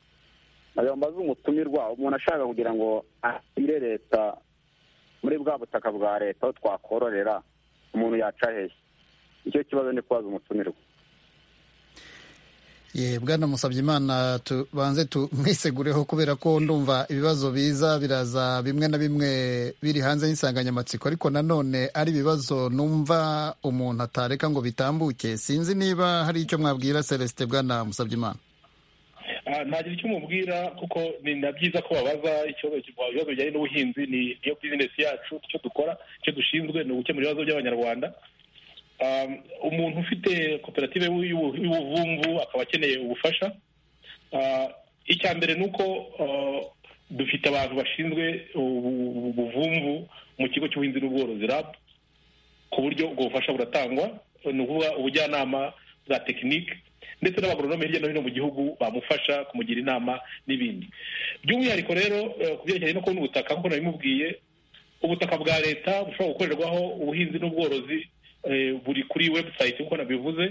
nayo mbaze umutumirwa umuntu ashaka kugira ngo ashyire leta muri bwa butaka bwa leta aho twakororera umuntu yaca hehe icyo kibazo ni kubaza umutumirwa ye bwana musabye imana tubanze tumwisegureho kubera ko ndumva ibibazo biza biraza bimwe na bimwe biri hanze y'insanganyamatsiko ariko nanone ari ibibazo numva umuntu atareka ngo bitambuke sinzi niba hari icyo mwabwira celestin bwana musabye imana Ah, ntagira icyo umubwira kuko ni na byiza ko babaza ikibazo ibibazo bijyanye n'ubuhinzi ni niyo bizinesi yacu icyo dukora icyo dushinzwe ni ugukemura ibibazo by'abanyarwanda Ah, umuntu ufite koperative y'ubu- y'ubu- y'ubuvumvu akaba akeneye ubufasha Ah, icya mbere ni uko ah, dufite abantu bashinzwe ubu- ubu- ubuvumvu mu kigo cy'ubuhinzi n'ubworozi rab ku buryo ubwo bufasha buratangwa ni ukuvuga ubujyanama bwa tekinike ndetse n'abagoronome hirya no hino mu gihugu bamufasha kumugira inama n'ibindi by'umwihariko rero eh, ku byerekeranye no kubona ubutaka nk'uko nabimubwiye ubutaka bwa leta bushobora gukorerwaho ubuhinzi n'ubworozi eh, buri kuri website nk'uko nabivuze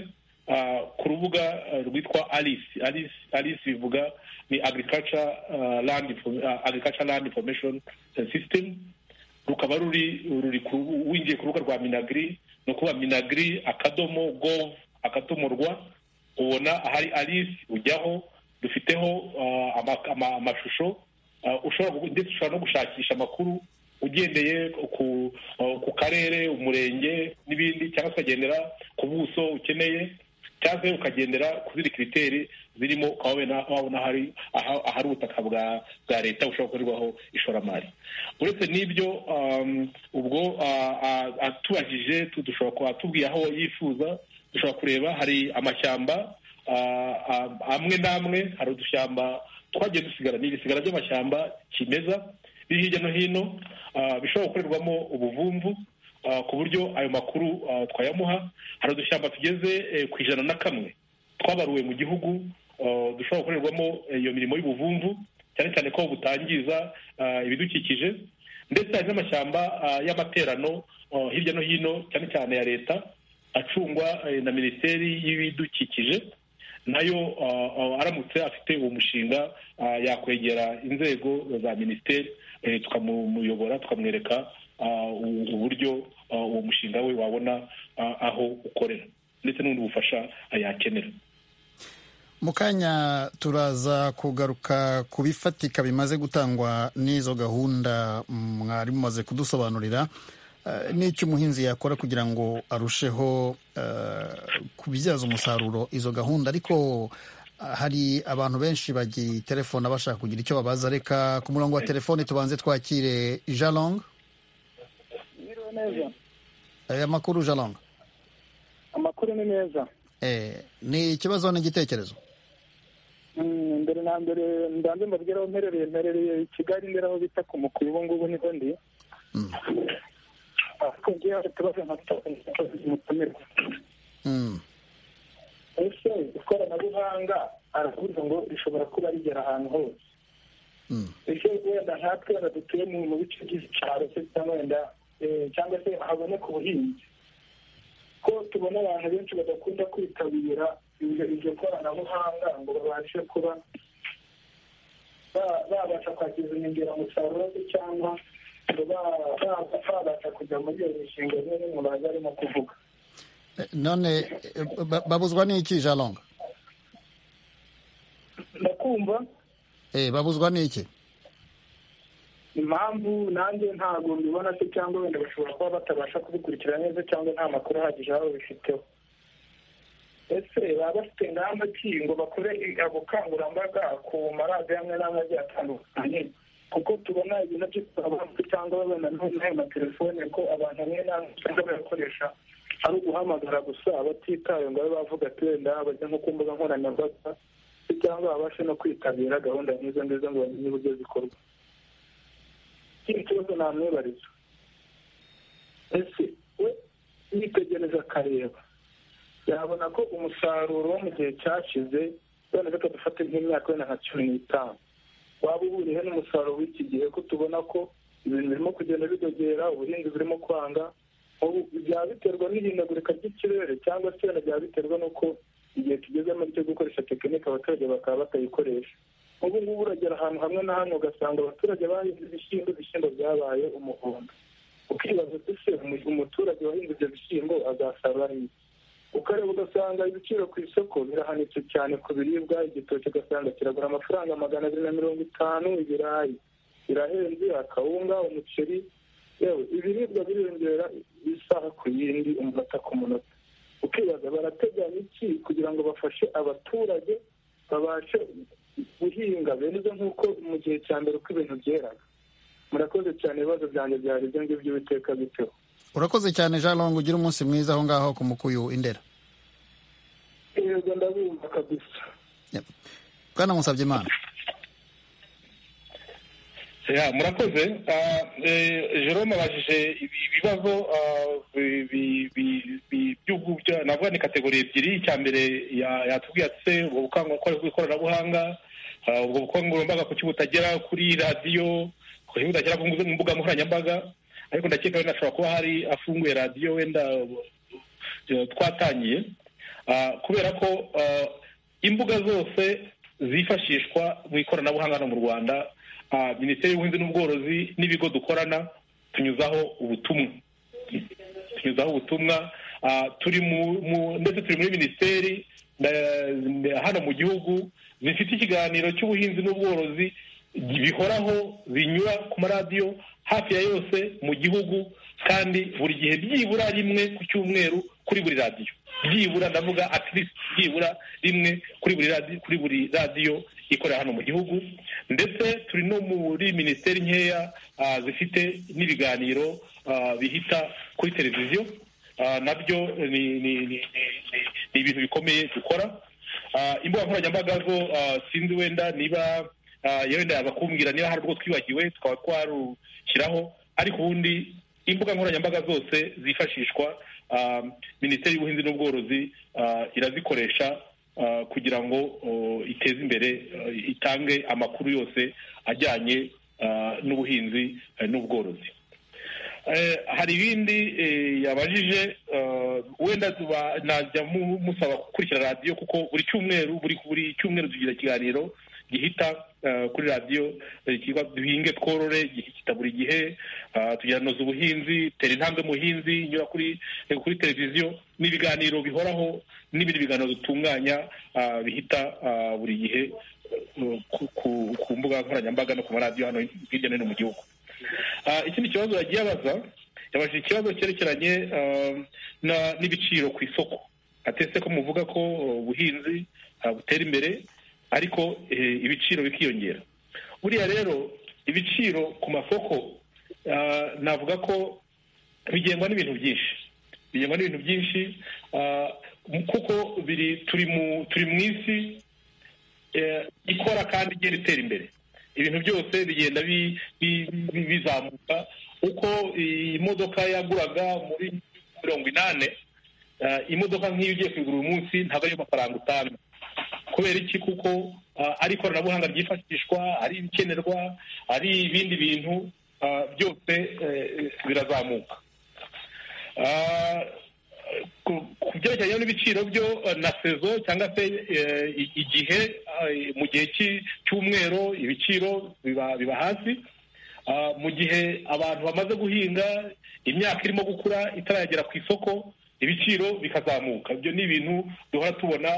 ah, ku rubuga eh, rwitwa alice alice alice bivuga ni agriculture ah, land Info- ah, agriculture land information eh, system rukaba ruri ruri ku winjiye ku rubuga rwa minagri ni ukuvuga minagri akadomo gov akadomo rwa ubona ahari alice ujyaho dufiteho ah, ama- ama- amashusho Ah, ushobora gu- ndetse ushobora no gushakisha amakuru ugendeye ku ah, ku karere umurenge n'ibindi cyangwa se ukagendera ku buso ukeneye cyangwa se ukagendera ku zindi kiriteri zirimo ukaba wabona- wabona ahari aha- ahari ubutaka bwa bwa leta bushobora gukorerwaho ishoramari uretse n'ibyo um, ubwo ah, ah, atubajije tu- dushobora kuba atubwiye aho yifuza dushobora kureba hari amashyamba ah, ah, amwe n'amwe hari udushyamba twagiye dusigara ni ibisigara by'amashyamba kimeza biri hirya no hino bishobora gukorerwamo ubuvumvu ku buryo ayo makuru twayamuha hari udushyamba tugeze ku ijana na kamwe twabaruwe mu gihugu dushobora gukorerwamo iyo mirimo y'ubuvumvu cyane cyane ko butangiza ibidukikije ndetse hari n'amashyamba y'amaterano hirya no hino cyane cyane ya leta acungwa na minisiteri y'ibidukikije nayo aramutse afite uwo mushinga yakwegera inzego za minisiteri tukamuyobora tukamwereka uburyo uwo mushinga we wabona aho ukorera ndetse n'ubundi bufasha yakenera mu kanya turaza kugaruka ku bifatika bimaze gutangwa n'izo gahunda mwari mumaze kudusobanurira n'icyo umuhinzi yakora kugira ngo arusheho kubyaza umusaruro izo gahunda ariko hari abantu benshi bagiterefona bashaka kugira icyo babaza reka ku murongo wa telefoni tubanze twakire jalong amakuru jalong amakuru ni meza ni ikibazo n'igitekerezo mbere na mbere mbanze mbabwira aho mperereye mperereye i kigali mbere aho bita ku mukuru ubu ngubu niho ndi ariko ngewe hari utubazo mutumira ese ikoranabuhanga aravuga ngo rishobora kuba rigera ahantu hose ese wenda nkatwe wenda dutuye mu bice by'icyaro se wenda cyangwa se haboneka ubuhinzi ko tubona abantu benshi badakunda kwitabira iryo koranabuhanga ngo babashe kuba babasha kwakira inyongeramusaruro cyangwa babasha kujya muri iyo mishinga imwe n'imwe baza arimo kuvuga none babuzwa n'iki jalonga ndakumva babuzwa n'iki impamvu nanjye ntabwo mbibona se cyangwa wenda bashobora kuba batabasha kubikurikira neza cyangwa nta makuru ahagije aho bifiteho ese baba bafite ingamba ki ngo bakore ubukangurambaga ku maradiyo amwe n'amwe agiye atandukanye kuko tubona ibintu by'ikoranabuhanga cyangwa babona n'ayo matelefone ko abantu bamwe n'amwe usanga bayakoresha ari uguhamagara gusa batitaye ngo babe bavuga ati wenda bajya nko ku mbuga nkoranyambaga cyangwa babashe no kwitabira gahunda nk'izo ngizo ngo bamenye uburyo zikorwa ikindi kibazo namwibariza ese we yitegereza akareba yabona ko umusaruro wo mu gihe cyashize wenda reka dufate nk'imyaka wenda nka cumi n'itanu waba uhuriye n'umusaruro w'iki gihe ko tubona ko ibintu birimo kugenda bidogera ubuhinzi burimo kwanga byaba biterwa n'ihindagurika ry'ikirere cyangwa se wenda byaba biterwa n'uko igihe tugezemo cyo gukoresha tekinike abaturage bakaba batayikoresha ubu ngubu uragera ahantu hamwe na hamwe ugasanga abaturage bahinze ibishyimbo ibishyimbo byabaye umuhondo ukibaza uti se umuturage wahinze ibyo bishyimbo azasarura iki ukareba ugasanga ibiciro ku isoko birahanitse cyane ku biribwa igitoki ugasanga kiragura amafaranga magana abiri na mirongo itanu ibirayi birahenze akawunga umuceri yewe ibiribwa biriyongera isaha ku yindi umunota ku munota ukibaza barateganya iki kugira ngo bafashe abaturage babashe guhinga beza nk'uko mu gihe cya mbere uko ibintu byeraga murakoze cyane ibibazo byanjye byari ibyo ngibyo biteka biteho urakoze cyane jean longo ugira umunsi mwiza aho ngaho ku mukuyu indera yego ndabumva kabisa bwana musabye imana murakoze jerome abajije ibibazo navuga ni kategori ebyiri icya mbere yatubwiye ati ubwo bukangurambaga bw'ikoranabuhanga ubwo bukangurambaga kuki butagera kuri radiyo kuki butagera ku mbuga nkoranyambaga ariko ndakeka wenda ashobora kuba hari afunguye radiyo wenda twatangiye kubera ko imbuga zose zifashishwa mu ikoranabuhanga hano mu rwanda minisiteri y'ubuhinzi n'ubworozi n'ibigo dukorana tunyuzaho ubutumwa tunyuzaho ubutumwa turi ndetse turi muri minisiteri hano mu gihugu zifite ikiganiro cy'ubuhinzi n'ubworozi bihoraho binyura ku maradiyo hafi ya yose mu gihugu kandi buri gihe byibura rimwe ku cyumweru kuri buri radiyo byibura ndavuga atirisiti byibura rimwe kuri buri radiyo kuri buri radiyo ikorera hano mu gihugu ndetse turi no muri minisiteri nkeya zifite n'ibiganiro bihita kuri televiziyo nabyo ni ibintu bikomeye dukora imbuga nkoranyambaga zo sinzi wenda niba yewe ndaya bakubwira niba hari urwo twibagiwe twaba twarushyiraho ariko ubundi imbuga nkoranyambaga zose zifashishwa minisiteri y'ubuhinzi n'ubworozi irazikoresha kugira ngo iteze imbere itange amakuru yose ajyanye n'ubuhinzi n'ubworozi hari ibindi yabajije wenda najya musaba gukurikira radiyo kuko buri cyumweru buri cyumweru tugira ikiganiro gihita kuri radiyo kiba duhinge tworore gihita buri gihe tugiranoza ubuhinzi tera intambwe muhinzi nyura kuri televiziyo n'ibiganiro bihoraho n'ibindi biganiro dutunganya bihita buri gihe ku mbuga nkoranyambaga no ku maradiyo hano hirya no hino mu gihugu ikindi kibazo yagiye abaza yabajije ikibazo cyerekeranye n'ibiciro ku isoko atese ko muvuga ko ubuhinzi butera imbere ariko ibiciro bikiyongera buriya rero ibiciro ku masoko navuga ko bigengwa n'ibintu byinshi bigengwa n'ibintu byinshi kuko turi mu isi ikora kandi igenda itera imbere ibintu byose bigenda bizamuka uko imodoka yaguraga muri mirongo inani imodoka nk'iyo ugiye kuyigura uyu munsi ntabwo ariyo mafaranga utanga kubera iki kuko ari ikoranabuhanga ryifashishwa ari ibikenerwa ari ibindi bintu byose birazamuka ku byerekeranye n'ibiciro byo na sezo cyangwa se igihe mu gihe cy'umwero ibiciro biba hasi mu gihe abantu bamaze guhinga imyaka irimo gukura itaragera ku isoko ibiciro bikazamuka ibyo ni ibintu duhora tubona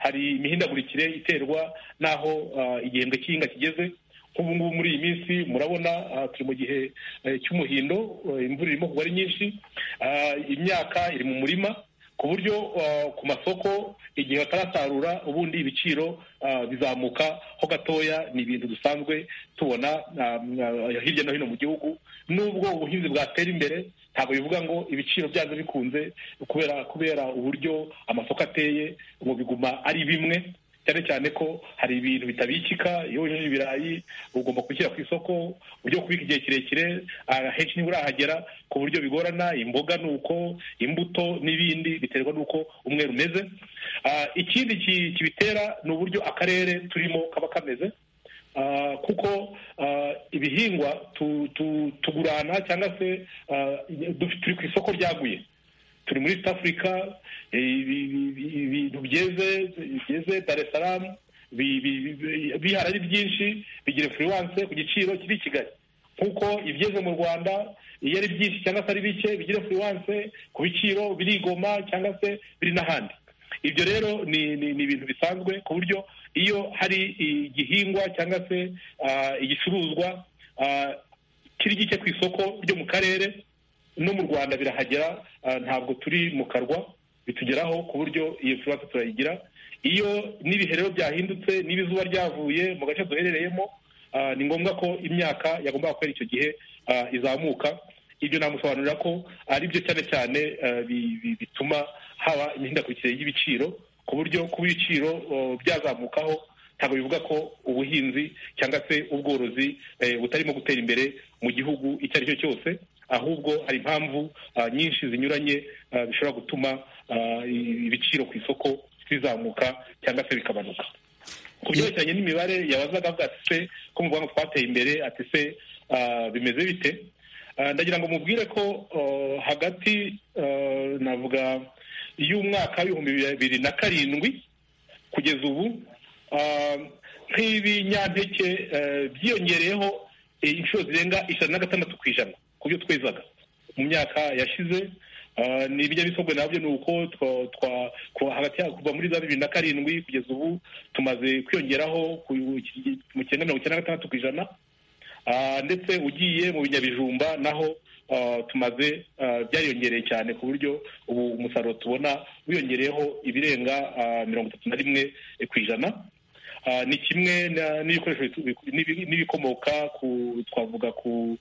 hari imihindagurikire iterwa n'aho igihembwe cy'ihinga kigeze nk'ubu ngubu muri iyi minsi murabona turi mu gihe cy'umuhindo imvura irimo kugwa ari nyinshi imyaka iri mu murima ku buryo ku masoko igihe batarasarura ubundi ibiciro bizamuka ho gatoya ni ibintu dusanzwe tubona hirya no hino mu gihugu nubwo ubuhinzi bwatera imbere ntabwo bivuga ngo ibiciro byazo bikunze kubera kubera uburyo amasoko ateye ngo biguma ari bimwe cyane cyane ko hari ibintu bitabikika iyo wejeje ibirayi ugomba kubishyira ku isoko uburyo kubika igihe kirekire henshi niba urahagera ku buryo bigorana imboga ni uko imbuto n'ibindi biterwa n'uko umwe rumeze ikindi kibitera ni uburyo akarere turimo kaba kameze kuko ibihingwa tugurana cyangwa se turi ku isoko ryaguye turi muri east africa ibintu byeze byeze dar es salaam bihari ari byinshi bigira influence ku giciro kiri i kigali nk'uko ibyeze mu rwanda iyo ari byinshi cyangwa se ari bike bigira influence ku biciro biri i goma cyangwa se biri n'ahandi ibyo rero ni ibintu bisanzwe ku buryo iyo hari igihingwa cyangwa se igicuruzwa kiri gike ku isoko ryo mu karere no mu rwanda birahagera ntabwo turi mu karwa bitugeraho ku buryo iyo kibazo turayigira iyo n'ibihe rero byahindutse niba izuba ryavuye mu gace duherereyemo ni ngombwa ko imyaka yagomba kwera icyo gihe izamuka ibyo namusobanurira ko ari byo cyane cyane bituma haba imihindagurikire y'ibiciro ku buryo kuba ibiciro byazamukaho ntabwo bivuga ko ubuhinzi cyangwa se ubworozi butarimo gutera imbere mu gihugu icyo ari cyo cyose ahubwo hari impamvu nyinshi zinyuranye zishobora gutuma ibiciro ku isoko bizamuka cyangwa se bikabanuka ku byerekeranye n'imibare yabazaga avuga ati se ko mu rwanda twateye imbere ati se bimeze bite ndagira ngo mubwire ko hagati navuga y'umwaka w'ibihumbi bibiri na karindwi kugeza ubu nk'ibinyampeke byiyongereyeho inshuro zirenga ijana na gatandatu ku ijana ku byo twezaga mu myaka yashize ni ibinyamisogwe nabyo ni uko kuva muri za bibiri na karindwi kugeza ubu tumaze kwiyongeraho mu cyenda mirongo icyenda na gatandatu ku ijana ndetse ugiye mu binyabijumba naho tumaze byariyongereye cyane ku buryo ubu umusaruro tubona wiyongereyeho ibirenga mirongo itatu na rimwe ku ijana ni kimwe n'ibikoresho n'ibikomoka ku twavuga ku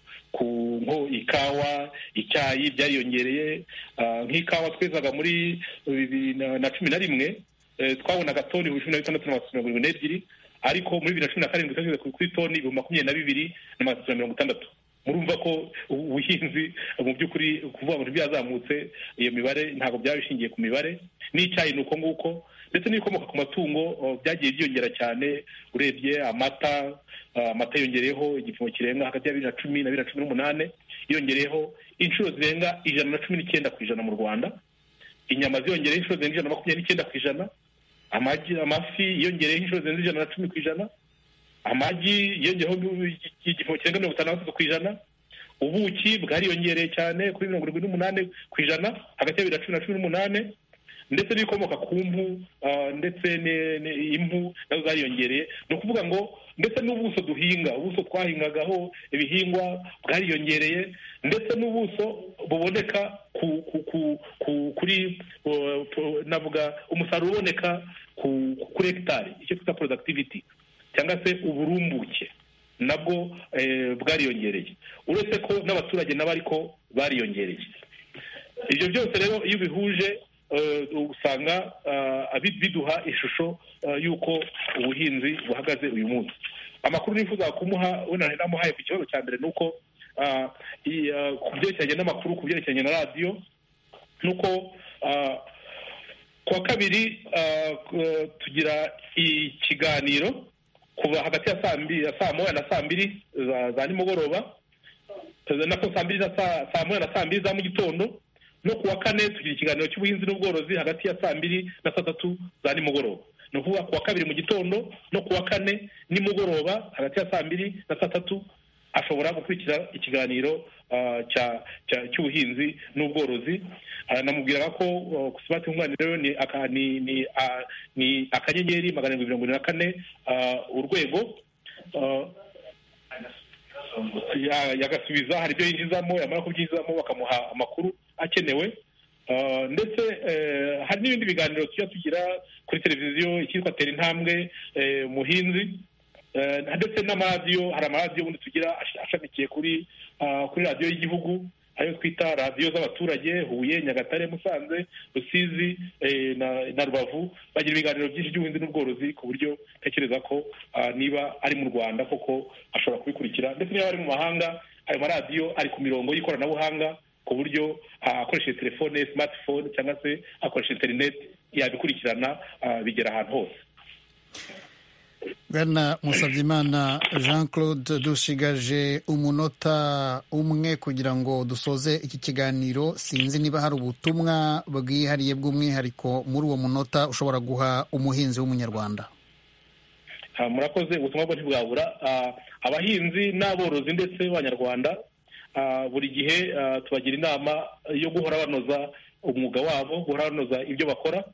nko ikawa icyayi byariyongereye nk'ikawa twezaga muri bibiri na cumi na rimwe twabonaga toni cumi na bitandatu na mirongo irindwi n'ebyiri ariko muri bibiri na cumi na karindwi twashyize kuri toni ibihumbi makumyabiri na bibiri na magana atatu na mirongo itandatu murumva ko ubuhinzi mu by'ukuri kuvuga ngo ntibyazamutse iyo mibare ntabwo byaba bishingiye ku mibare n'icyayi ni uko nguko ndetse n'ibikomoka ku matungo byagiye byiyongera cyane urebye amata amata yongereyeho igipimo kirenga hagati ya bibiri na cumi na bibiri na cumi n'umunani yongereyeho inshuro zirenga ijana na cumi n'icyenda ku ijana mu rwanda inyama ziyongereyeho inshuro zirenga ijana na makumyabiri n'icyenda ku ijana amagi amafi yongereyeho inshuro zirenze ijana na cumi ku ijana amagi yongereyeho igipimo kirenga mirongo itanu na gatatu ku ijana ubuki bwariyongereye cyane kuri mirongo irindwi n'umunani ku ijana hagati ya bibiri na cumi na cumi n'umunani ndetse n'ibikomoka ku mpu ndetse impu nazo zariyongereye ni ukuvuga ngo ndetse n'ubuso duhinga ubuso twahingagaho ibihingwa bwariyongereye ndetse n'ubuso buboneka kuri navuga umusaruro uboneka kuri hegitari icyo twita porodaktiviti cyangwa se uburumbuke nabwo bwariyongereye uretse ko n'abaturage nabo ariko bariyongereye ibyo byose rero iyo ubihuje usanga biduha ishusho y'uko ubuhinzi buhagaze uyu munsi amakuru nifuza kumuha wenda namuhaye ku kibazo cya mbere ni uko ku byerekeranye n'amakuru ku byerekeranye na radiyo ni uko ku wa kabiri tugira ikiganiro kuva hagati ya saa moya na saa mbiri za nimugoroba saa mbiri na saa moya na saa mbiri za mu gitondo no ku wa kane tugira ikiganiro cy'ubuhinzi n'ubworozi hagati ya saa mbiri na saa tatu za nimugoroba ni ukuvuga ku wa kabiri mu gitondo no ku wa kane nimugoroba hagati ya saa mbiri na saa tatu ashobora gukurikira ikiganiro cy'ubuhinzi n'ubworozi namubwiraga ko sibati nkunganire ni akanyenyeri magana arindwi mirongo irindwi na kane urwego yagasubiza hari ibyo yinjizamo yamara kubyinjizamo bakamuha amakuru akenewe ndetse hari n'ibindi biganiro tujya tugira kuri televiziyo icyitwa tera intambwe muhinzi ndetse n'amaradiyo hari amaradiyo ubundi tugira ashamikiye kuri kuri radiyo y'igihugu ayo twita radiyo z'abaturage huye nyagatare musanze rusizi na rubavu bagira ibiganiro byinshi by'ubuhinzi n'ubworozi ku buryo ntekereza ko niba ari mu rwanda koko ashobora kubikurikira ndetse niba ari mu mahanga ayo maradiyo ari ku mirongo y'ikoranabuhanga ku buryo akoresheje telefone smartphone cyangwa se akoresha interineti yabikurikirana bigera ahantu hose bwana musabyimana jean claude dusigaje umunota umwe kugira ngo dusoze iki kiganiro sinzi niba hari ubutumwa bwihariye bw'umwihariko muri uwo munota ushobora guha umuhinzi w'umunyarwanda murakoze ubutumwa bwo ntibwabura abahinzi n'aborozi ndetse b'abanyarwanda buri gihe tubagira inama yo guhora banoza umwuga wabo guhora banoza ibyo bakora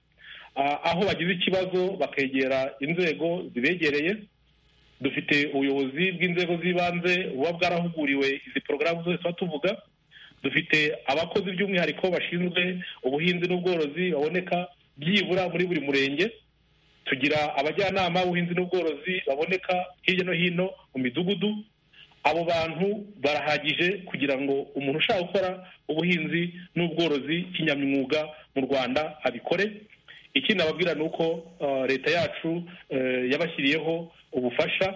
aho bagize ikibazo bakegera inzego zibegereye dufite ubuyobozi bw'inzego z'ibanze buba bwarahuguriwe izi porogaramu zose tuba tuvuga dufite abakozi by'umwihariko bashinzwe ubuhinzi n'ubworozi baboneka byibura muri buri murenge tugira abajyanama b'ubuhinzi n'ubworozi baboneka hirya no hino mu midugudu abo bantu barahagije kugira ngo umuntu ushaka gukora ubuhinzi n'ubworozi kinyamwuga mu rwanda abikore ikindi nababwira ni uko leta yacu yabashyiriyeho ubufasha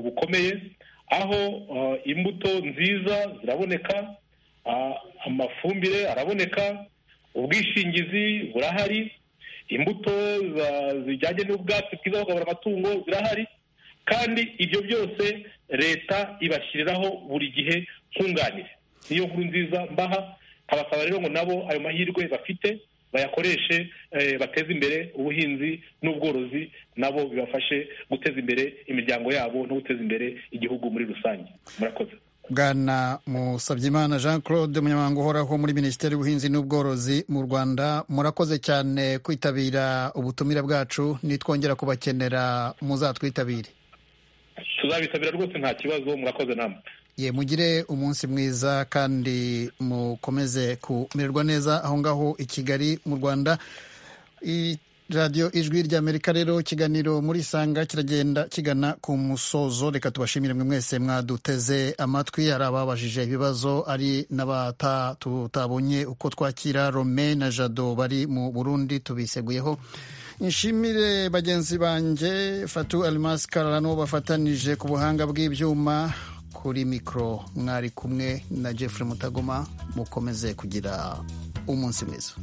bukomeye aho imbuto nziza ziraboneka amafumbire araboneka ubwishingizi burahari imbuto zijyanye n'ubwatsi bwiza bukabura amatungo zirahari kandi ibyo byose leta ibashyiriraho buri gihe nkunganire niyo nkuru nziza mbaha abasaba rero ngo nabo ayo mahirwe bafite bayakoreshe bateze imbere ubuhinzi n'ubworozi nabo bibafashe guteza imbere imiryango yabo no guteza imbere igihugu muri rusange murakoze bwana musabyimana jean claude umunyamabanga uhoraho muri minisiteri y'ubuhinzi n'ubworozi mu rwanda murakoze cyane kwitabira ubutumire bwacu nitwongera kubakenera muzatwitabire tuzabitabira rwose nta kibazo murakoze namwe ye mugire umunsi mwiza kandi mukomeze kumererwa neza aho ngaho i kigali mu rwanda radiyo ijwi ry'amerika rero ikiganiro muri isanga kiragenda kigana ku musozo reka tubashimire mwe mwese mwaduteze amatwi hari ababajije ibibazo ari n'abatutabonye uko twakira rome na jado bari mu burundi tubiseguyeho nshimire bagenzi banjye fatu arimasi kararano bafatanije ku buhanga bw'ibyuma kuri mikoro mwari kumwe na jeffrey mutagoma mukomeze kugira umunsi mwiza